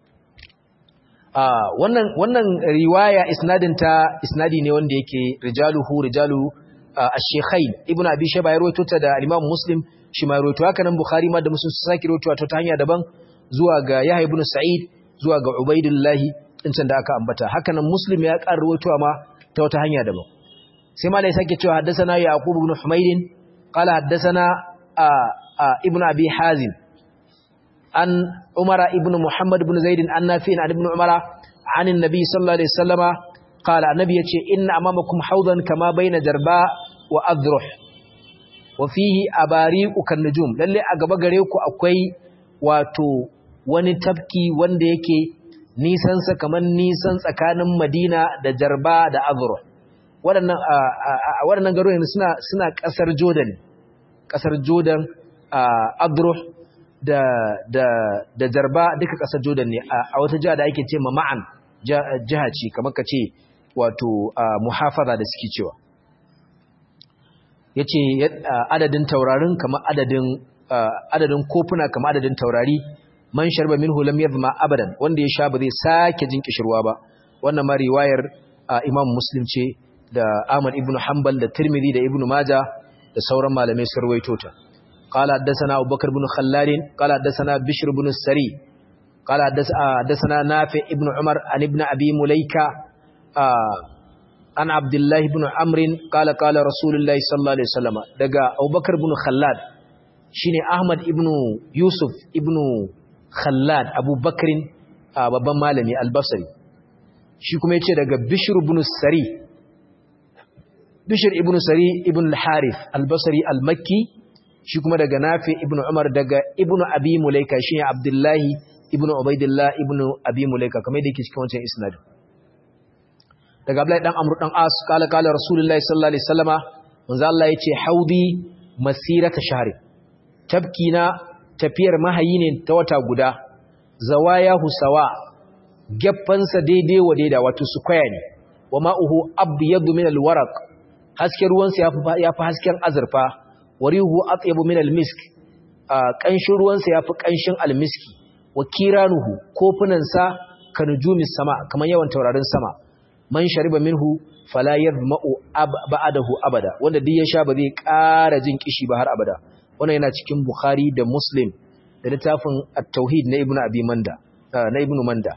wannan wannan riwaya isnadin ta isnadi ne wanda yake rijaluhu rijalu ash-shaykhain ibnu abi shayba ya rawaito ta da imam muslim shi ma rawaito haka nan bukhari ma da muslim su saki rawaito ta hanya daban zuwa ga yahya ibn sa'id zuwa ga ubaidillahi din can da aka ambata haka nan muslim ya ƙara rawaito ma ta wata hanya daban sai malai sake cewa haddathana yaqub ibn humayd qala haddathana ibnu abi hazim عن عمر ابن محمد بن زيد عن نافع عن ابن عمر عن النبي صلى الله عليه وسلم قال النبي يتي إن أمامكم حوضا كما بين جرباء وأذرح وفيه أباريق كالنجوم للي أقبى غريوكو أكوي واتو wani tafki wanda yake nisansa kamar nisan tsakanin Madina da Jarba da Azur waɗannan waɗannan garuruwan suna suna ƙasar Jordan ƙasar Jordan Azur da da da jarba duka kasar Jordan ne a wata jiha da ake ce ma ma'an jiha ce kamar ka ce wato muhafaza da suke cewa yace adadin taurarin kamar adadin adadin kofuna kamar adadin taurari man sharba minhu lam yadhma abadan wanda ya sha ba zai sake jin kishirwa ba wannan ma riwayar Imam Muslim ce da Ahmad ibn Hanbal da Tirmidhi da Ibn Majah da sauran malamai sun rawaito ta قال حدثنا أبو بكر بن خلاد قال حدثنا بشر بن السري قال حدثنا نافع ابن عمر عن ابن أبي مليكة عن عبد الله بن عمرو قال قال رسول الله صلى الله عليه وسلم دغا أبو بكر بن خلاد شيني أحمد ابن يوسف ابن خلاد أبو بكر babban malami albasari shi kuma yace daga bishr ibn sari bishr ibn sari ibn al-harith albasari al-makki shi kuma daga nafi ibn umar daga ibn abi mulaika shine abdullahi ibn ubaidillah ibn abi mulaika kamar da yake cikin wancan isnad daga abdullahi dan amru dan as kala kala rasulullahi sallallahu alaihi wasallama manzo Allah yace haudi masirata shahri tabkina tafiyar mahayi ne ta wata guda zawaya husawa geffansa daidai wa daida wato square ne wa ma'uhu abyadu min alwaraq hasken ruwansa yafi yafi hasken azurfa warihu atyabu min almisk kanshin ruwansa yafi kanshin almiski wa kiranuhu kofunan sa kanujumi sama kaman yawan taurarin sama man shariba minhu fala yadma'u ba'dahu abada wanda duk ya sha ba zai ƙara jin kishi ba har abada wannan yana cikin bukhari da muslim da littafin at-tauhid na ibnu abi manda na ibnu manda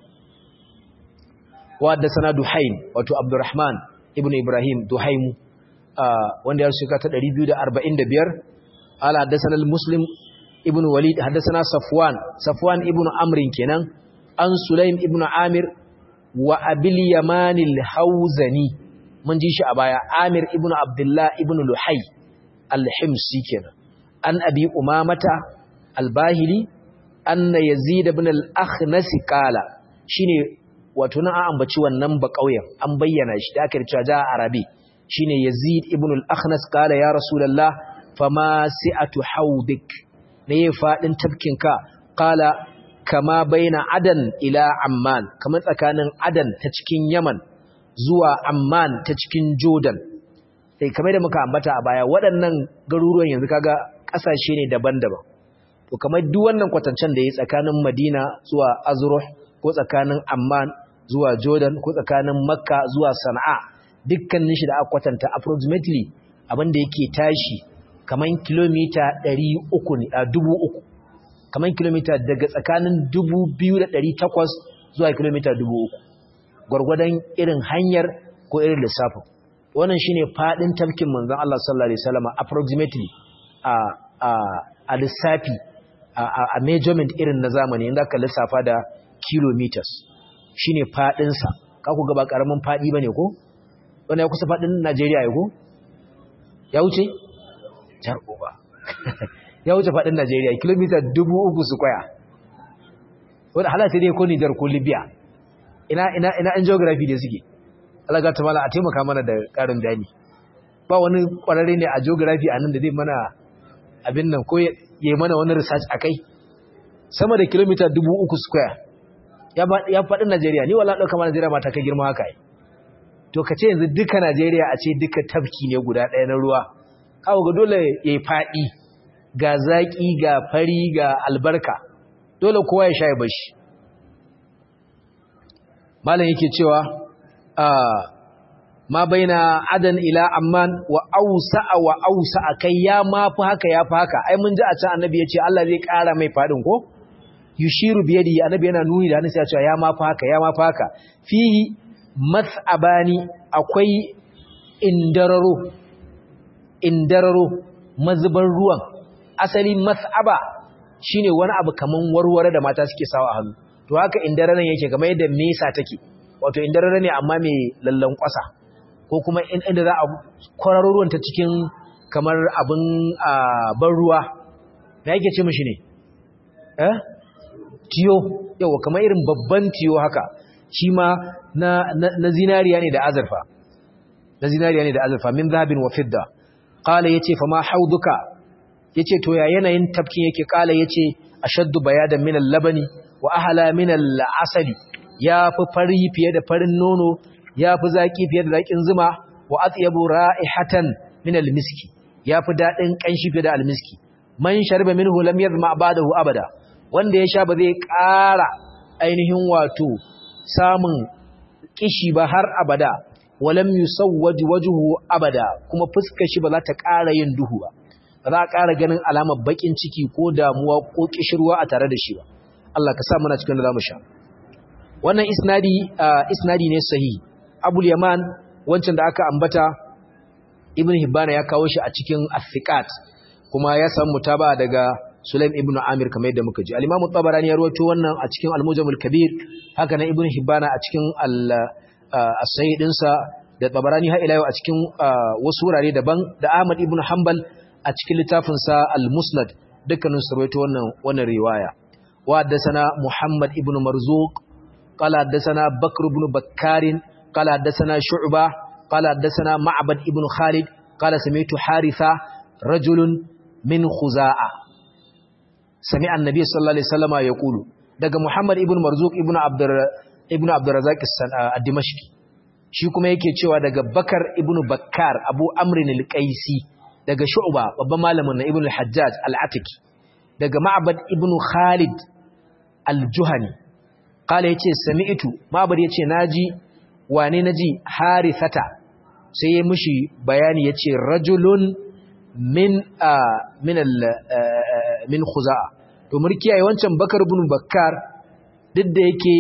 wa da sana duhaim wato abdurrahman ibnu ibrahim duhaim wanda ya shika ta 245 ala haddathana al-muslim ibn walid haddathana safwan safwan ibn amrin kenan an sulaim ibn amir wa abil yaman al-hawzani mun ji shi a baya amir ibn abdullah ibn luhay al-himsi kenan an abi umamata al-bahili anna yazid ibn al-akhnas qala shine wato nan an ambaci wannan ba kauyen an bayyana shi da aka cewa ja arabi shine yazid ibn al-akhnas qala ya rasulullah fama si'atu hawdik ne fadin tafkinka qala kama baina adan ila amman kamar tsakanin adan ta cikin yaman zuwa amman ta cikin jordan sai kamar da muka ambata a baya waɗannan garuruwan yanzu kaga ƙasashe ne daban-daban to kamar duk wannan kwatancen da ya tsakanin madina zuwa azruh ko tsakanin amman zuwa jordan ko tsakanin makka zuwa sana'a dukkanin shi da aka kwatanta approximately abin da yake tashi kamar kilomita 300 ne a 3000 kamar kilomita daga tsakanin 2800 zuwa kilomita 3000 gwargwadon irin hanyar ko irin lissafin wannan shine fadin tafkin manzon Allah sallallahu alaihi wasallam approximately a a a lissafi a measurement irin na zamani inda ka lissafa da kilometers shine fadin sa ka ku ga ba karamin fadi bane ko wannan ya kusa fadin Najeriya ya ko ya wuce jar uba ya wuce fadin Najeriya kilomita 3000 square wanda halata dai ko Niger ko Libya ina ina ina an geography da suke Allah ga ta mala a taimaka mana da karin bayani ba wani kwararre ne a geography a nan da zai mana abin nan ko ya mana wani research akai sama da kilomita 3000 square ya ya faɗin Najeriya ni wallahi dauka mana Najeriya ma ta kai girma haka ai to kace yanzu duka Najeriya a ce duka tafki ne guda ɗaya na ruwa kawo ga dole yayi faɗi ga zaki ga fari ga albarka dole kowa ya shaye bashi malam yake cewa ma baina adan ila amman wa ausa'a wa ausa'a kai ya mafi haka ya fi haka ai mun ji a can annabi ya ce Allah zai ƙara mai fadin ko yushiru biyadi annabi yana nuni da hannunsa ya ce ya mafi haka ya mafi haka fihi mas'abani akwai indararo indararo mazuban ruwan asali mas'aba shine wani abu kaman warware da mata suke sawa a hannu to haka indararan yake kamar yadda mesa take wato indarara ne amma mai lallan kwasa ko kuma inda za a kwararo ruwan ta cikin kamar abin ban ruwa da yake ce mishi ne eh tiyo yawa kamar irin babban tiyo haka shi ma na, na, zinariya ne da azurfa na zinariya ne da azurfa min zahabin wa fidda qala yace fa ma hauduka yace to ya yanayin tafkin yake qala yace ashaddu bayadan min al-labani wa ahla min al-asali yafi fari fiye da farin nono yafi zaki fiye da zakin zuma wa atyabu ra'ihatan min al-miski yafi dadin kanshi fiye da al-miski man shariba minhu lam yadhma ba'dahu abada wanda ya sha ba zai ƙara ainihin wato samun kishi ba har abada walam yusawwaj wajhu abada kuma fuskar shi ba za ta ƙara yin duhu ba ba za a ƙara ganin alamar bakin ciki ko damuwa ko kishirwa a tare da shi ba Allah ka sa muna cikin da zamu sha wannan isnadi isnadi ne sahihi Abul Yaman wancan da aka ambata Ibn Hibban ya kawo shi a cikin As-Siqat kuma ya samu mutaba daga Sulaim ibn Amir kamar yadda muka ji al-Imam tabarani ya rawaito wannan a cikin Al-Mujamul Kabir haka nan Ibn Hibban a cikin as-Sahih dinsa da Tabarani har ila yau a cikin wasu wurare daban da Ahmad ibn Hanbal a cikin littafinsa al-musnad dukkanin su rawaito wannan wannan riwaya wa haddathana muhammad ibn marzuq qala haddathana bakr ibn bakkar qala haddathana shu'ba qala haddathana ma'bad ibn khalid qala sami'tu haritha rajulun min khuza'a sami'a annabi sallallahu alaihi wasallama yaqulu daga muhammad ibn marzuq ibn abdur ibn abdurrazzaq ad-dimashqi shi kuma yake cewa daga bakar ibn bakkar abu amrin al-qaisi daga shu'ba babban malamin na ibn al-hajjaj al-atiki daga ma'bad ibn khalid al-juhani kala yace sami'tu ma'bad yace naji wane naji harithata sai ya mishi bayani yace rajulun min min al min khuza'a to murkiyaye wancan bakar ibn bakkar duk da yake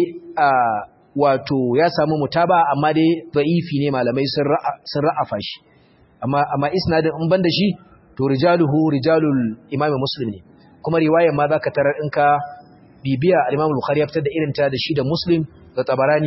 wato ya samu mutaba amma dai da'ifi ne malamai sun ra'afa shi amma amma isnadin in banda shi to rijaluhu rijalul imam muslim ne kuma riwayar ma zaka tarar in ka bibiya al-imam bukhari ya fitar da irin ta da shi da muslim da tabarani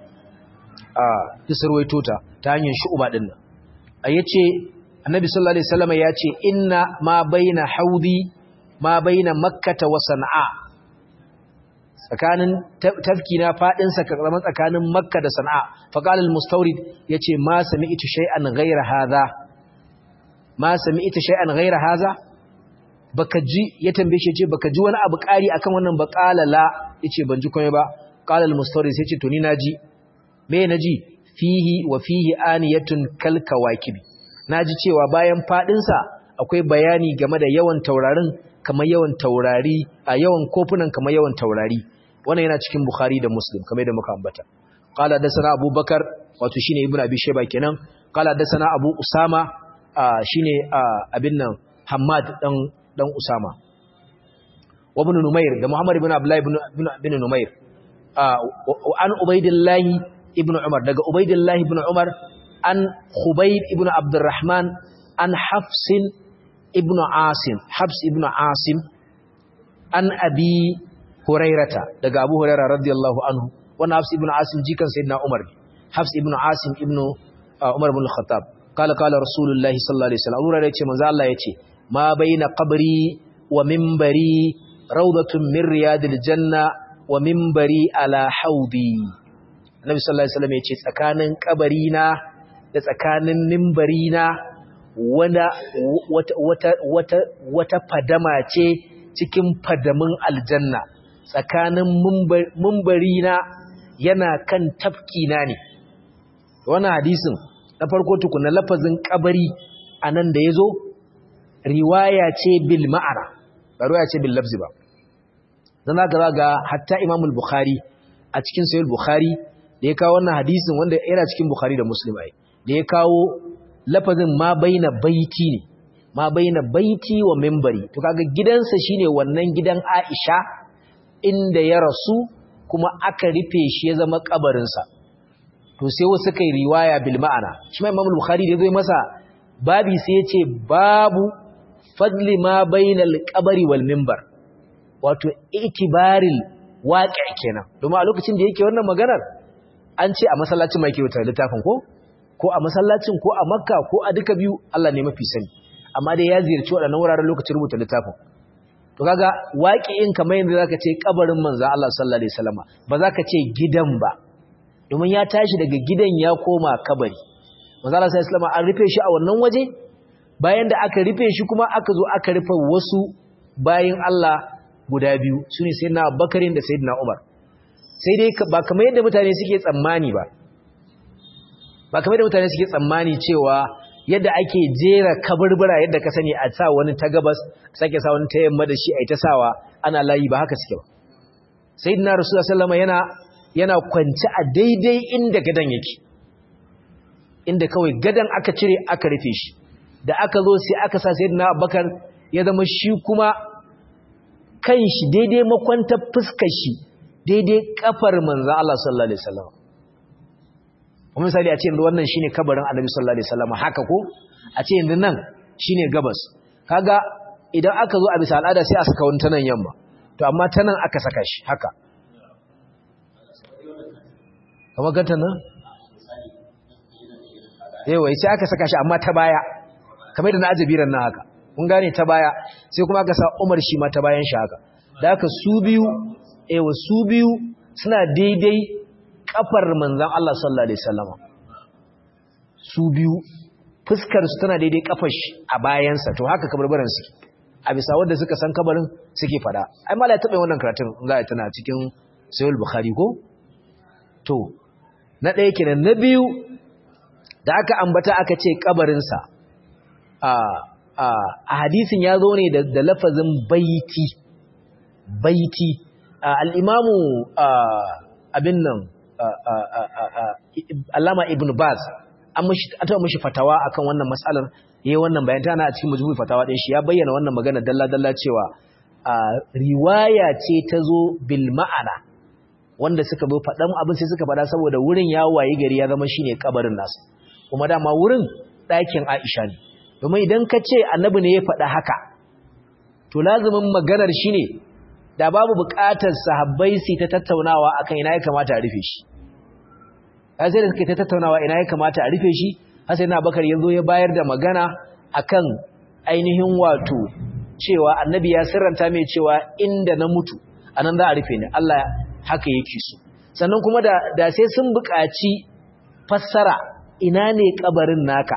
a isarwaito ta ta hanyar shu'ba din nan ayace annabi sallallahu alaihi wasallam ya ce inna ma baina haudi ma baina makkah wa san'a tsakanin tafki na fadin sa kamar tsakanin makka da sana'a fa qala al-mustawrid yace ma sami'tu shay'an ghayra hadha ma sami'tu shay'an ghayra hadha baka ji ya tambaye shi yace baka ji wani abu ƙari akan wannan ba qala la yace ban ji komai ba qala al-mustawrid sai yace to ni naji me naji fihi wa fihi aniyatun kal kawakibi naji cewa bayan fadin sa akwai bayani game da yawan taurarin kamar yawan taurari a yawan kofunan kamar yawan taurari wannan yana cikin bukhari da muslim kamar da muka ambata qala dasana abubakar wato shine ibnu abi shayba kenan qala dasana abu usama shine abin nan hammad dan dan usama wa ibn numair da muhammad ibn abdullah ibn ibn numair an ubaidillah ibn umar daga ubaidillah ibn umar an khubayb ibn abdurrahman an hafsin ibn asim hafs ibn asim an abi hurairata daga abu hurairah radiyallahu anhu wannan hafs ibn asim jikan sayyidina umar hafs ibn asim ibn umar ibn al-khattab kala kala rasulullahi sallallahu alaihi wasallam umar yace manzo Allah yace ma baina qabri wa minbari rawdatun min riyadil janna wa minbari ala haudi annabi sallallahu alaihi wasallam yace tsakanin kabarina da tsakanin minbarina wata wata wata wata fadama ce cikin fadamin aljanna tsakanin mumbarina yana kan tafkina ne wannan hadisin na farko tukuna lafazin kabari anan da yazo riwaya ce bil ma'ana ba riwaya ce bil lafzi ba dan haka ga hatta Imam al-Bukhari a cikin Sahih al-Bukhari da ya kawo wannan hadisin wanda yana cikin Bukhari da Muslim ai da ya kawo lafazin ma baina baiti ne ma baina baiti wa minbari to kaga gidansa shine wannan gidan Aisha inda ya rasu kuma aka rufe shi ya zama kabarinsa to sai wasu kai riwaya bil ma'ana shi ma Imam Bukhari da zai masa babi sai ya ce babu fadli ma bainal qabri wal minbar wato itibaril waqi' kenan domin a lokacin da yake wannan maganar an ce a masallacin mai ke wuta littafin ko ko a masallacin ko a makka ko a duka biyu Allah ne mafi sani amma dai ya ziyarci waɗannan wuraren lokacin rubuta littafin to kaga waqi'in kamar yadda zaka ce kabarin manzo Allah sallallahu alaihi wasallama ba zaka ce gidan ba domin ya tashi daga gidan ya koma kabari manzo Allah sallallahu alaihi wasallama an rufe shi a wannan waje bayan da aka rufe shi kuma aka zo aka rufe wasu bayin Allah guda biyu sune sayyidina Abubakar da sayyidina Umar sai dai ba kamar yadda mutane suke tsammani ba ba kamar yadda mutane suke tsammani cewa yadda ake jera kaburbura yadda ka sani a sa wani ta gabas sake sa wani ta yamma da shi a ta sawa ana layi ba haka suke ba sayyidina rasulullah sallama yana yana kwance a daidai inda gadan yake inda kawai gadan aka cire aka rufe shi da aka zo sai aka sa sayyidina abubakar ya zama shi kuma kan shi daidai makwantar fuskar shi daidai kafar manzo Allah sallallahu alaihi wasallam kuma misali a ce yanzu wannan shine kabarin Annabi sallallahu alaihi wasallam haka ko a ce yanzu nan shine gabas kaga idan aka zo a bisa al'ada sai a saka wani tanan yamma to amma tanan aka saka shi haka kamar ganta nan yawa sai aka saka shi amma ta baya kamar da na ajabiran nan haka kun gane ta baya sai kuma aka sa Umar shi ma ta bayan shi haka da haka su biyu ewa su biyu suna daidai kafar manzan Allah sallallahu Alaihi wasallama su biyu fuskar su tana daidai kafar shi a bayansa to haka kabarbaran suke a bisa wanda suka san kabarin suke fada ai mala ya taɓa wannan karatun za a tana cikin sayul bukhari ko to na ɗaya kenan na biyu da aka ambata aka ce kabarinsa a hadisin ya zo ne da lafazin baiti baiti al'imamu abin nan alama ibn baz an taɓa mashi fatawa akan wannan matsalar yayi wannan bayan tana a cikin majmu'i fatawa ɗin shi ya bayyana wannan magana dalla-dalla cewa riwaya ce ta zo bil ma'ana wanda suka zo faɗan abin sai suka faɗa saboda wurin ya wayi gari ya zama shine kabarin nasu kuma dama wurin ɗakin Aisha ne domin idan ka ce annabi ne ya faɗa haka to lazumin maganar shine da babu buƙatar sahabbai su ta tattaunawa akan ina ya kamata a rufe shi sai da suke ta tattaunawa ina ya kamata a rufe shi har sai na bakar yanzu ya bayar da magana akan ainihin wato cewa annabi ya sirranta mai cewa inda na mutu anan za a rufe ni Allah haka yake so sannan kuma da da sai sun buƙaci fassara ina ne kabarin naka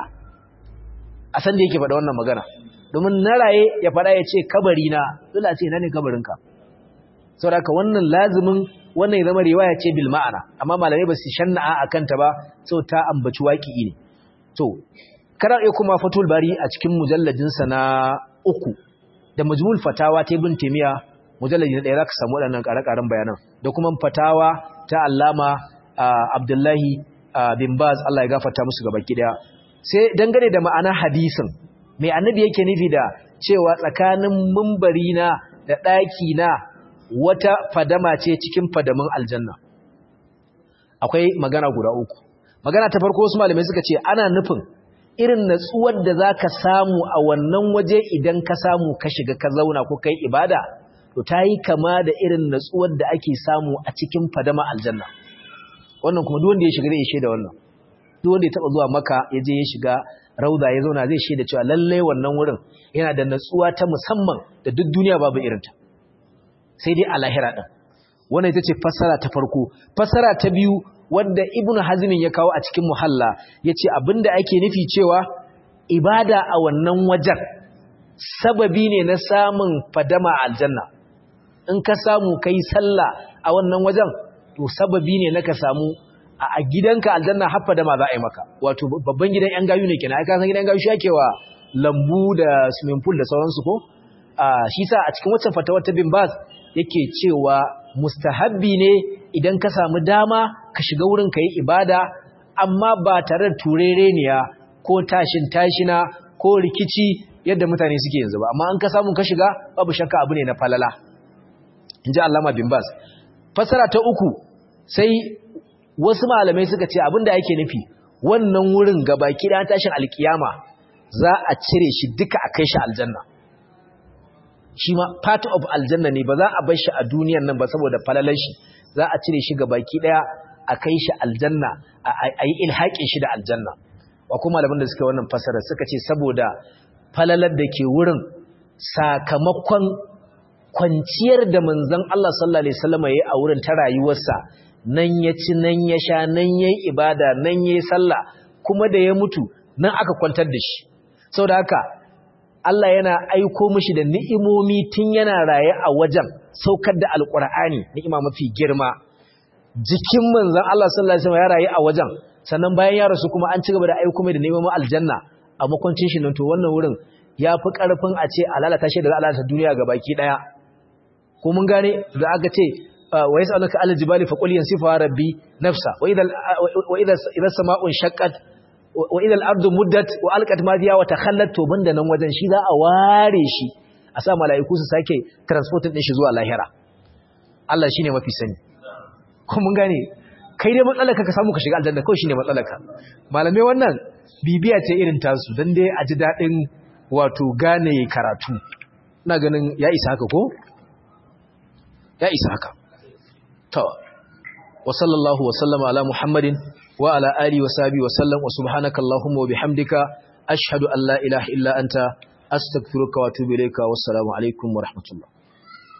a san da yake faɗa wannan magana domin na raye ya faɗa ya ce kabari na dole a ce ina ne kabarinka saboda wannan lazimin wannan ya zama riwaya ce bil ma'ana amma malamai ba su shanna'a akan ta ba sau ta ambaci waƙi ne to kana iya kuma fatul bari a cikin mujalladin sa na uku da majmul fatawa ta ibn taymiya mujalladi na ɗaya zaka samu waɗannan ƙare-ƙaren bayanan da kuma fatawa ta allama abdullahi bin baz Allah ya gafarta musu gaba daya sai dangane da ma'ana hadisin mai annabi yake nufi da cewa tsakanin mumbari na da ɗaki na wata fadama ce cikin fadamin aljanna akwai magana guda uku magana ta farko wasu malamai suka ce ana nufin irin natsuwar da za ka samu a wannan waje idan ka samu ka shiga ka zauna ko kai ibada to ta yi kama da irin natsuwar da ake samu a cikin fadama aljanna wannan kuma duk wanda ya shiga zai shaida wannan duk wanda ya taba zuwa maka ya je ya shiga rauda ya zauna zai shaida cewa lallai wannan wurin yana da natsuwa ta musamman da duk duniya babu irinta sai dai a lahira din wannan ita ce fassara ta farko fassara ta biyu wanda ibnu hazmin ya kawo a cikin muhalla yace abinda ake nufi cewa ibada a wannan wajen sababi ne na samun fadama a aljanna in ka samu kai sallah a wannan wajen to sababi ne na ka samu a gidanka aljanna haffa da ma za a yi maka wato babban gidan yan gayu ne kenan ai ka san gidan gayu shi ake wa lambu da swimming pool da sauransu ko shi sa a cikin waccan fatawar ta bin bas yake cewa mustahabbi ne idan ka samu dama ka shiga wurin ka yi ibada amma ba tare da turereniya ko tashin tashina ko rikici yadda mutane suke yanzu ba amma an ka samu ka shiga babu shakka abu ne na falala in ji allama bin bas fasara ta uku sai wasu malamai suka ce abinda yake nufi wannan wurin ga baki da tashin alkiyama za a cire shi duka a kai shi aljanna shi ma part of aljanna ne ba za a bar shi a duniyan nan ba saboda falalar shi za a cire shi ga baki daya a kai shi aljanna a yi ilhaƙin shi da aljanna wa kuma malaman da suka wannan fasara suka ce saboda falalar da ke wurin sakamakon kwanciyar da manzon Allah sallallahu alaihi wasallam yayi a wurin ta rayuwarsa nan ya ci nan ya sha nan yayi ibada nan yayi sallah kuma da ya mutu nan aka kwantar da shi saboda haka Allah yana aiko mishi da ni'imomi tun yana raye a wajen saukar da alqur'ani ni'ima mafi girma jikin manzon Allah sallallahu alaihi wasallam ya raye a wajen sannan bayan ya rasu kuma an ci gaba da aiko mai da neman aljanna a makwancin shi nan to wannan wurin ya fi ƙarfin a ce a lalata shi da lalata duniya ga baki ɗaya ko mun gane da aka ce wa yasa alaka alal jibali fa qul yansifa rabbi nafsa wa idha wa idha idha sama'un shaqqat wa idha al-ardu muddat wa alqat ma fiha wa takhallat to banda nan wajen shi za a ware shi a sa mala'iku su sake transporting din shi zuwa lahira Allah shine mafi sani ko mun gane kai dai matsalarka ka samu ka shiga aljanna kawai shine matsalarka malamai wannan bibiya ce irin tasu dan dai a ji dadin wato gane karatu ina ganin ya isa haka ko ya isa haka to wa sallallahu wa sallama ala muhammadin wa ala alihi wa sahbihi wa sallam wa subhanaka allahumma wa bihamdika ashhadu an la ilaha illa anta astaghfiruka wa atubu ilayka wassalamu alaikum wa rahmatullah